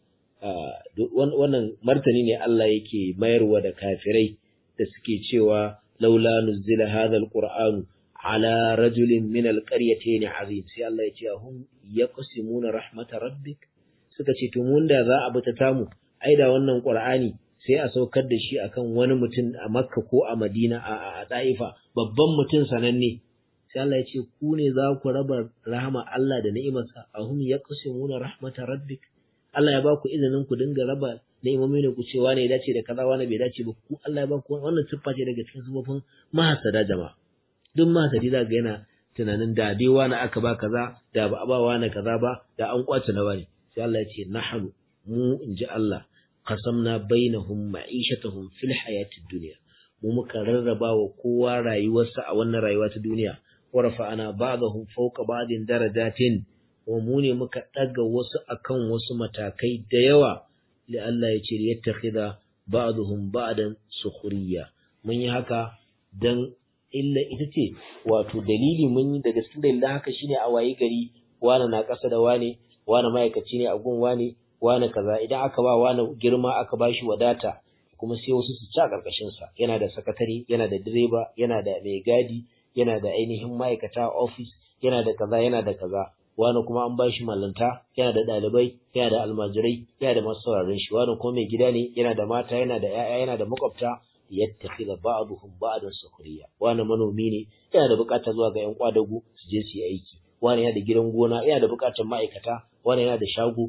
wannan martani ne Allah yake mayarwa da kafirai da suke cewa laula nuzila hadha alqur'anu ala rajulin min alqaryatayn azim sai Allah ya ce hum yaqsimuna rahmatar rabbik suka ce to mun da za a bi ta tamu ai da wannan qur'ani sai a saukar da shi akan wani mutum a Makka ko a Madina a Taifa babban mutum sananne sai Allah ya ce ku ne za ku raba rahama Allah da ni'imarsa ahum yaqsimuna rahmatar rabbik Allah ya ba ku izinin ku dinga raba ni'imomi ne ku ce wane ya dace da kaza wane bai dace ba ku Allah ya ba ku wannan siffa ce daga cikin sifofin mahasada jama'a duk mahasadi za ga yana tunanin da dai wani aka ba kaza da ba a ba wani kaza ba da an kwace na wani sai Allah ya ce nahnu mu in ji Allah qasamna bainahum ma'ishatahum fil hayatid dunya mu muka rarraba wa kowa rayuwarsa a wannan rayuwa ta duniya wa rafa'ana ba'dahum fawqa ba'din darajatin wa mu ne muka daga wasu akan wasu matakai da yawa li Allah ya ce yattakhidha ba'dhum ba'dan sukhriya mun yi haka dan illa ita ce wato dalili mun yi daga cikin dalilin haka shine a wayi gari wani na ƙasa da wani wani ma'aikaci ne a gun wani wani kaza idan aka ba wani girma aka ba shi wadata kuma sai wasu su ci a ƙarƙashin sa yana da sakatare yana da direba yana da mai gadi yana da ainihin ma'aikata office yana da kaza yana da kaza wani kuma an ba shi mallanta yana da ɗalibai yana da almajirai yana da masu sauraron shi wani kuma mai gida ne yana da mata yana da 'ya'ya yana da makwabta yattakhidha ba'dhum ba'dan sukhriya wani manomi ne yana da buƙatar zuwa ga ƴan kwadago su je su yi aiki wani yana da gidan gona yana da buƙatar ma'aikata wani yana da shago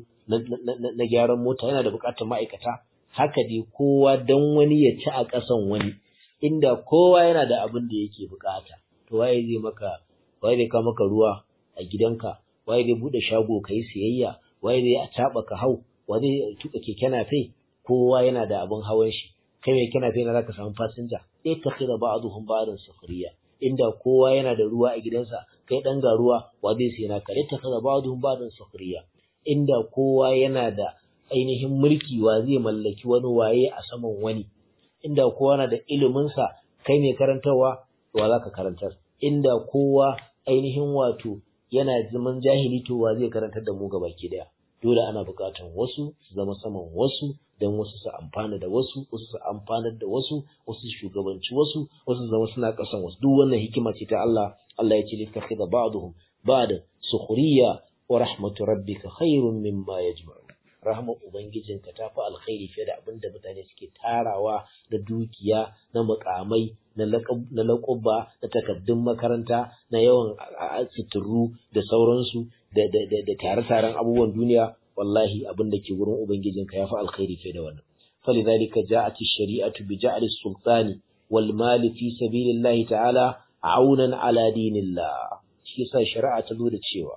na gyaran mota yana da buƙatar ma'aikata haka dai kowa dan wani ya ci a ƙasan wani inda kowa yana da abin da yake buƙata to waye zai maka waye zai kawo maka ruwa a gidanka waye zai bude shago kai siyayya waye zai a taba ka hau waye zai tuka keke nafe kowa yana da abin hawan shi kai mai kana fina zaka samu fasinja eh ta khira ba'dhum ba'dan sufriya inda kowa yana da ruwa a gidansa kai dan ga ruwa wa zai sai naka ta kaza ba'dhum ba'dan sukhriya inda kowa yana da ainihin mulki wa zai mallaki wani waye a saman wani inda kowa na da ilimin sa kai ne karantarwa wa zaka karantar inda kowa ainihin wato yana zaman jahili to wa zai karantar da mu gabaki daya dole ana buƙatar wasu su zama saman wasu don wasu su amfana da wasu wasu su amfanar da wasu wasu shugabanci wasu wasu zama suna ƙasan wasu duk wannan hikima ce ta Allah Allah ya ce littakhidha ba'dhum ba'da sukhriya wa rahmatu rabbika khairun mimma yajma'un rahmar ubangijinka ta fi alkhairi fiye da abin da mutane suke tarawa da dukiya na mukamai na laƙuba da takaddun makaranta na yawan suturu da sauransu da tare-taren abubuwan duniya wallahi abin da ke wurin ubangijinka ya fi alkhairi fiye da wannan فلذلك جاءت الشريعة بجعل السلطان والمال في سبيل الله تعالى عونا على دين الله shi yasa shari'a ta zo da cewa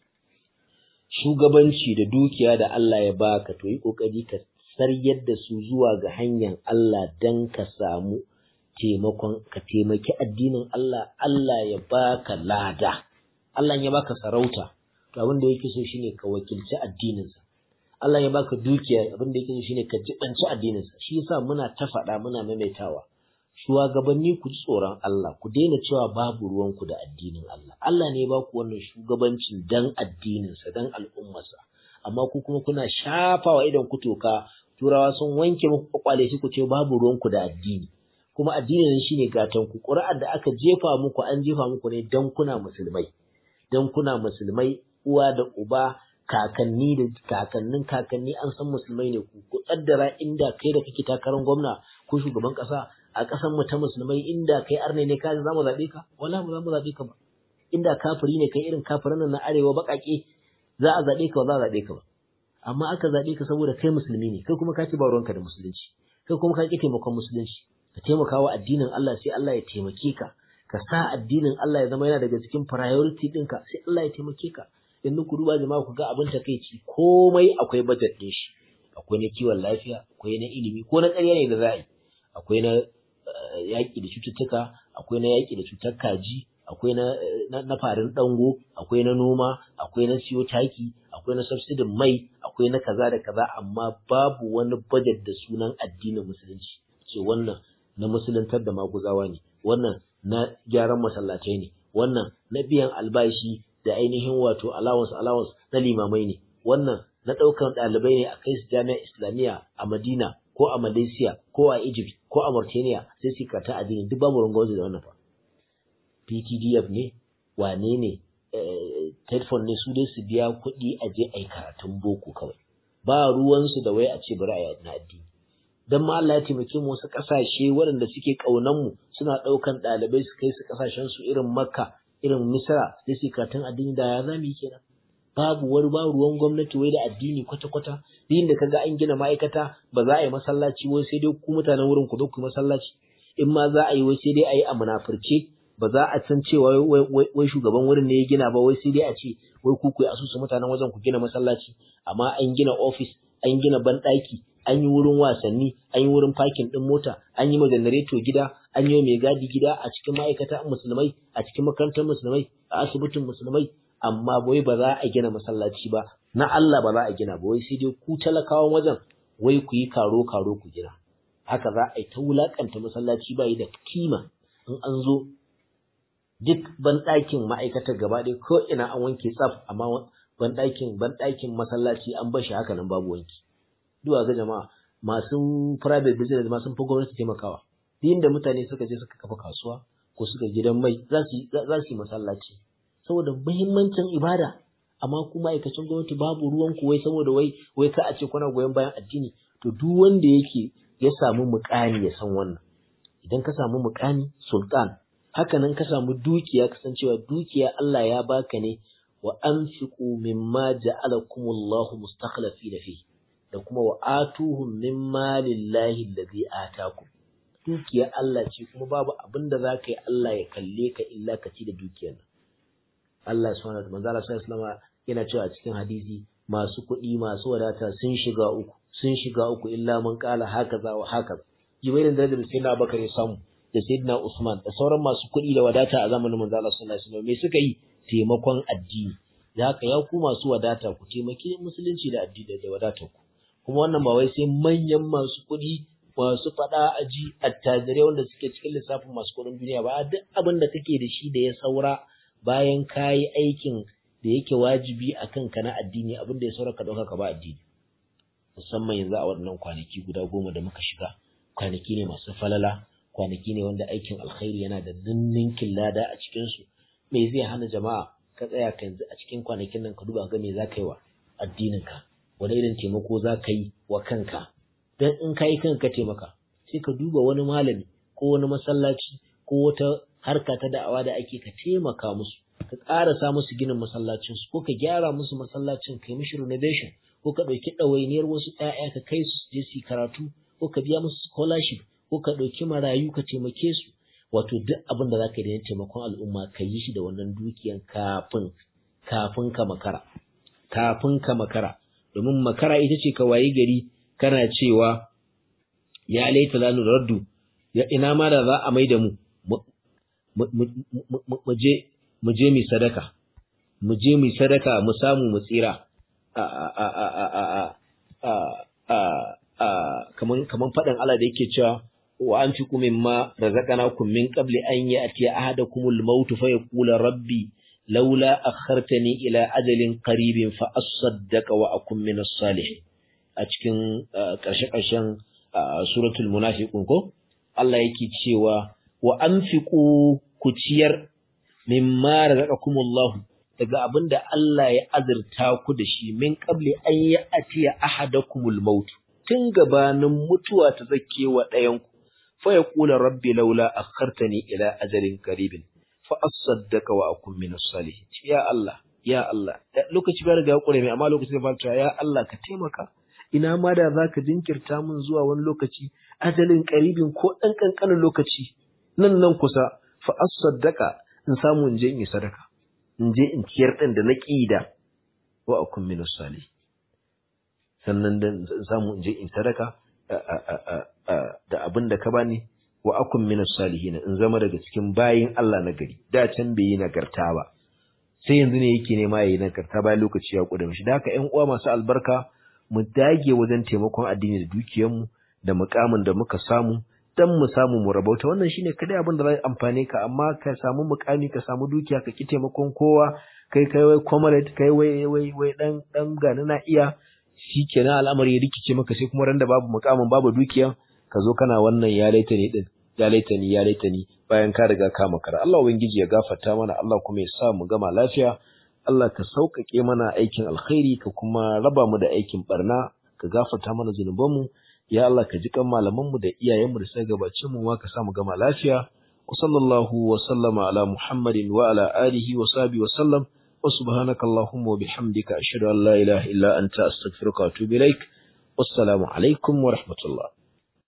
shugabanci da dukiya da Allah ya baka to yi kokari ka saryar da su zuwa ga hanyar Allah dan ka samu taimakon ka taimaki addinin Allah Allah ya baka lada Allah ya baka sarauta to abin da yake so shine ka wakilci addininsa Allah ya baka dukiya abin da yake so shine ka jibanci addininsa shi yasa muna ta faɗa muna maimaitawa shugabanni ku ji tsoron Allah ku daina cewa babu ruwanku da addinin Allah Allah ne ya baku wannan shugabancin dan addininsa dan al'ummarsa amma ku kuma kuna shafawa idan ku toka turawa sun wanke muku kwakwale shi ku ce babu ruwanku da addini kuma addinin shine gatan ku ƙuri'ar da aka jefa muku an jefa muku ne dan kuna musulmai dan kuna musulmai uwa da uba kakanni da kakannin kakanni an san musulmai ne ku ku kaddara inda kai da kake takarar gwamna ko shugaban kasa a kasan mu ta musulmai inda kai arne ne ka za mu zabe ka wala mu za mu zabe ka ba inda kafiri ne kai irin kafirin nan na arewa bakake za a zabe ka ba za a zabe ka ba amma aka zabe ka saboda kai musulmi ne kai kuma ka ci ba ruwanka da musulunci kai kuma ka ki taimakon musulunci ka taimaka wa addinin Allah sai Allah ya taimake ka ka sa addinin Allah ya zama yana daga cikin priority ɗinka sai Allah ya taimake ka yanzu ku duba jama'a ku ga abin takeici komai akwai budget din shi akwai na kiwon lafiya akwai na ilimi ko na ƙarya ne da za a yi akwai na yaƙi da cututtuka akwai na yaƙi da cutar kaji akwai na na farin dango akwai na noma akwai na siyo taki akwai na subsidin mai akwai na kaza da kaza amma babu wani budget da sunan addinin musulunci ce wannan na musuluntar da maguzawa ne wannan na gyaran masallatai ne wannan na biyan albashi da ainihin wato allowance allowance na limamai ne wannan na ɗaukan ɗalibai ne a kai su jami'ar islamiyya a madina ko a malaysia ko a egypt ko a mauritania sai su karta addini duk babu rangwazo da wannan fa ptdf ne wane ne telephone ne su dai su biya kuɗi a je a yi karatun boko kawai ba ruwansu da wai a ce bari a yi na addini dan ma Allah ya taimake mu wasu ƙasashe waɗanda suke ƙaunan mu suna ɗaukan ɗalibai su kai su ƙasashen su irin makka irin misra sai su karatun addini da ya zami kenan babu wani ba ruwan gwamnati wai da addini kwata-kwata din da kaga an gina ma'aikata ba za a yi masallaci wai sai dai ku mutanen wurin ku zo ku masallaci in ma za a yi wai sai dai a yi a munafurce ba za a san cewa wai shugaban wurin ne ya gina ba wai sai dai a ce wai ku ku asusu mutanen wajen ku gina masallaci amma an gina office an gina banɗaki an yi wurin wasanni an yi wurin parking ɗin mota an yi ma janareto gida an yi mai gadi gida a cikin ma'aikata musulmai a cikin makarantar musulmai a asibitin musulmai amma wai ba za a gina masallaci ba na Allah ba za a gina ba wai sai dai ku talakawan wajen wai ku yi karo karo ku gina haka za a yi ta wulakanta masallaci ba yi da kima in an zo duk banɗakin ma'aikatar gaba ɗaya ko ina an wanke tsaf amma banɗakin banɗakin masallaci an bar shi haka nan babu wanki duwa ga jama'a masu private business ma sun fi gwamnati taimakawa duk da mutane suka je suka kafa kasuwa ko suka gidan mai za su yi masallaci saboda muhimmancin ibada amma kuma aikacin gwamnati babu ruwan ku wai saboda wai wai ka a ce kuna goyon bayan addini to duk wanda yake ya samu muƙami ya san wannan idan ka samu muƙami sultan haka nan ka samu dukiya kasancewa dukiya Allah ya baka ne wa anfiqu mimma ja'alakumullahu mustakhlifina fihi da kuma wa atuhum min malillahi allazi atakum dukiyar Allah ce kuma babu abin da zaka yi Allah ya kalle ka illa ka ci da dukiyar nan Allah subhanahu wa ta'ala manzo Allah sallallahu alaihi yana cewa a cikin hadisi masu kuɗi masu wadata sun shiga uku sun shiga uku illa man qala hakaza wa hakaza jibairin da da sai na bakare samu da Sayyidina Usman da sauran masu kuɗi da wadata a zamanin manzo Allah sallallahu alaihi wasallam me suka yi taimakon addini da haka ya ku masu wadata ku taimaki musulunci da addini da wadatar ku kuma wannan ba wai sai manyan masu kuɗi masu faɗa aji attajirai wanda suke cikin lissafin masu kuɗin duniya ba duk abin da kake da shi da ya saura bayan kayi aikin da yake wajibi a kanka na addini abin da ya saura ka ɗauka ka ba addini musamman yanzu a waɗannan kwanaki guda goma da muka shiga kwanaki ne masu falala kwanaki ne wanda aikin alkhairi yana da ninninkin lada a cikinsu me zai hana jama'a ka tsaya ka yanzu a cikin kwanakin nan ka duba ga me za ka yi wa addininka wani irin taimako za ka yi wa kanka dan in ka yi kanka taimaka sai ka duba wani malami ko wani masallaci ko wata harka ta da'awa da ake ka taimaka musu ka ƙarasa musu ginin masallacinsu ko ka gyara musu masallacin kai mishi renovation ko ka ɗauki ɗawainiyar wasu ‘ya'ya ka kai su je su karatu ko ka biya musu scholarship ko ka ɗauki marayu ka taimake su wato duk abin da za ka yi da taimakon al'umma ka yi shi da wannan dukiyan kafin kafin ka makara kafin ka makara domin makara ita ce ka wayi gari kana cewa ya laita la raddu ya ina ma da za a mai da mu mu je mu je mu sadaka mu je mu sadaka mu samu mu tsira kaman faɗin Allah da yake cewa wa an fi kumin ma razaqnakum min qabli an ya'tiya ahadakumul maut fa yaqula rabbi laula akhartani ila ajalin qaribin fa asaddaqa wa akun min as-salihin a cikin ƙarshe ƙarshen suratul munafiqun ko Allah yake cewa wa anfiqu ku ciyar mimma razaqakumullahu daga abin da Allah ya azurta ku da shi min qabli an yi atiya ahadakumul maut tun gabanin mutuwa ta zake wa ɗayanku fa ya kula rabbi laula akhartani ila ajalin qaribin fa asaddaka wa akun min salihin ya Allah ya Allah lokaci ba riga kure mai amma lokaci ba ta ya Allah ka taimaka ina ma da zaka jinkirta min zuwa wani lokaci ajalin qaribin ko dan kankanin lokaci nan nan kusa fa asaddaka in samu in je in yi sadaka in je in ciyar ɗin da na ƙida wa a kun minus sali sannan da in samu in je in sadaka da abin da ka bani wa a kun minus salihina in zama daga cikin bayin Allah na gari da can bai yi nagarta ba sai yanzu ne yake nema ya yi nagarta bayan lokaci ya ƙuda mishi da haka ƴan uwa masu albarka mu dage wajen taimakon addini da dukiyarmu da mukamin da muka samu dan mu samu mu rabauta wannan shine kadai abin da zai amfane ka amma ka samu mukami ka samu dukiya ka ki taimakon kowa kai kai wai comrade kai wai wai wai dan dan gani na iya shikenan al'amari ya rikice maka sai kuma randa babu mukamin babu dukiya ka zo kana wannan ya laita ni din ya laita ni ya laita ni bayan ka riga ka makara Allah ubangiji ya gafarta mana Allah kuma ya sa mu gama lafiya Allah ka sauƙaƙe mana aikin alkhairi ka kuma raba mu da aikin barna ka gafarta mana zunubanmu ya Allah ka ji kan malamanmu da iyayenmu da suka gabace mu ma ka samu gama lafiya wa sallallahu wa sallama ala muhammadin wa ala alihi wa sahbihi wa sallam wa subhanaka allahumma wa bihamdika ashhadu an la ilaha illa anta astaghfiruka wa atubu ilaik wassalamu alaikum wa rahmatullah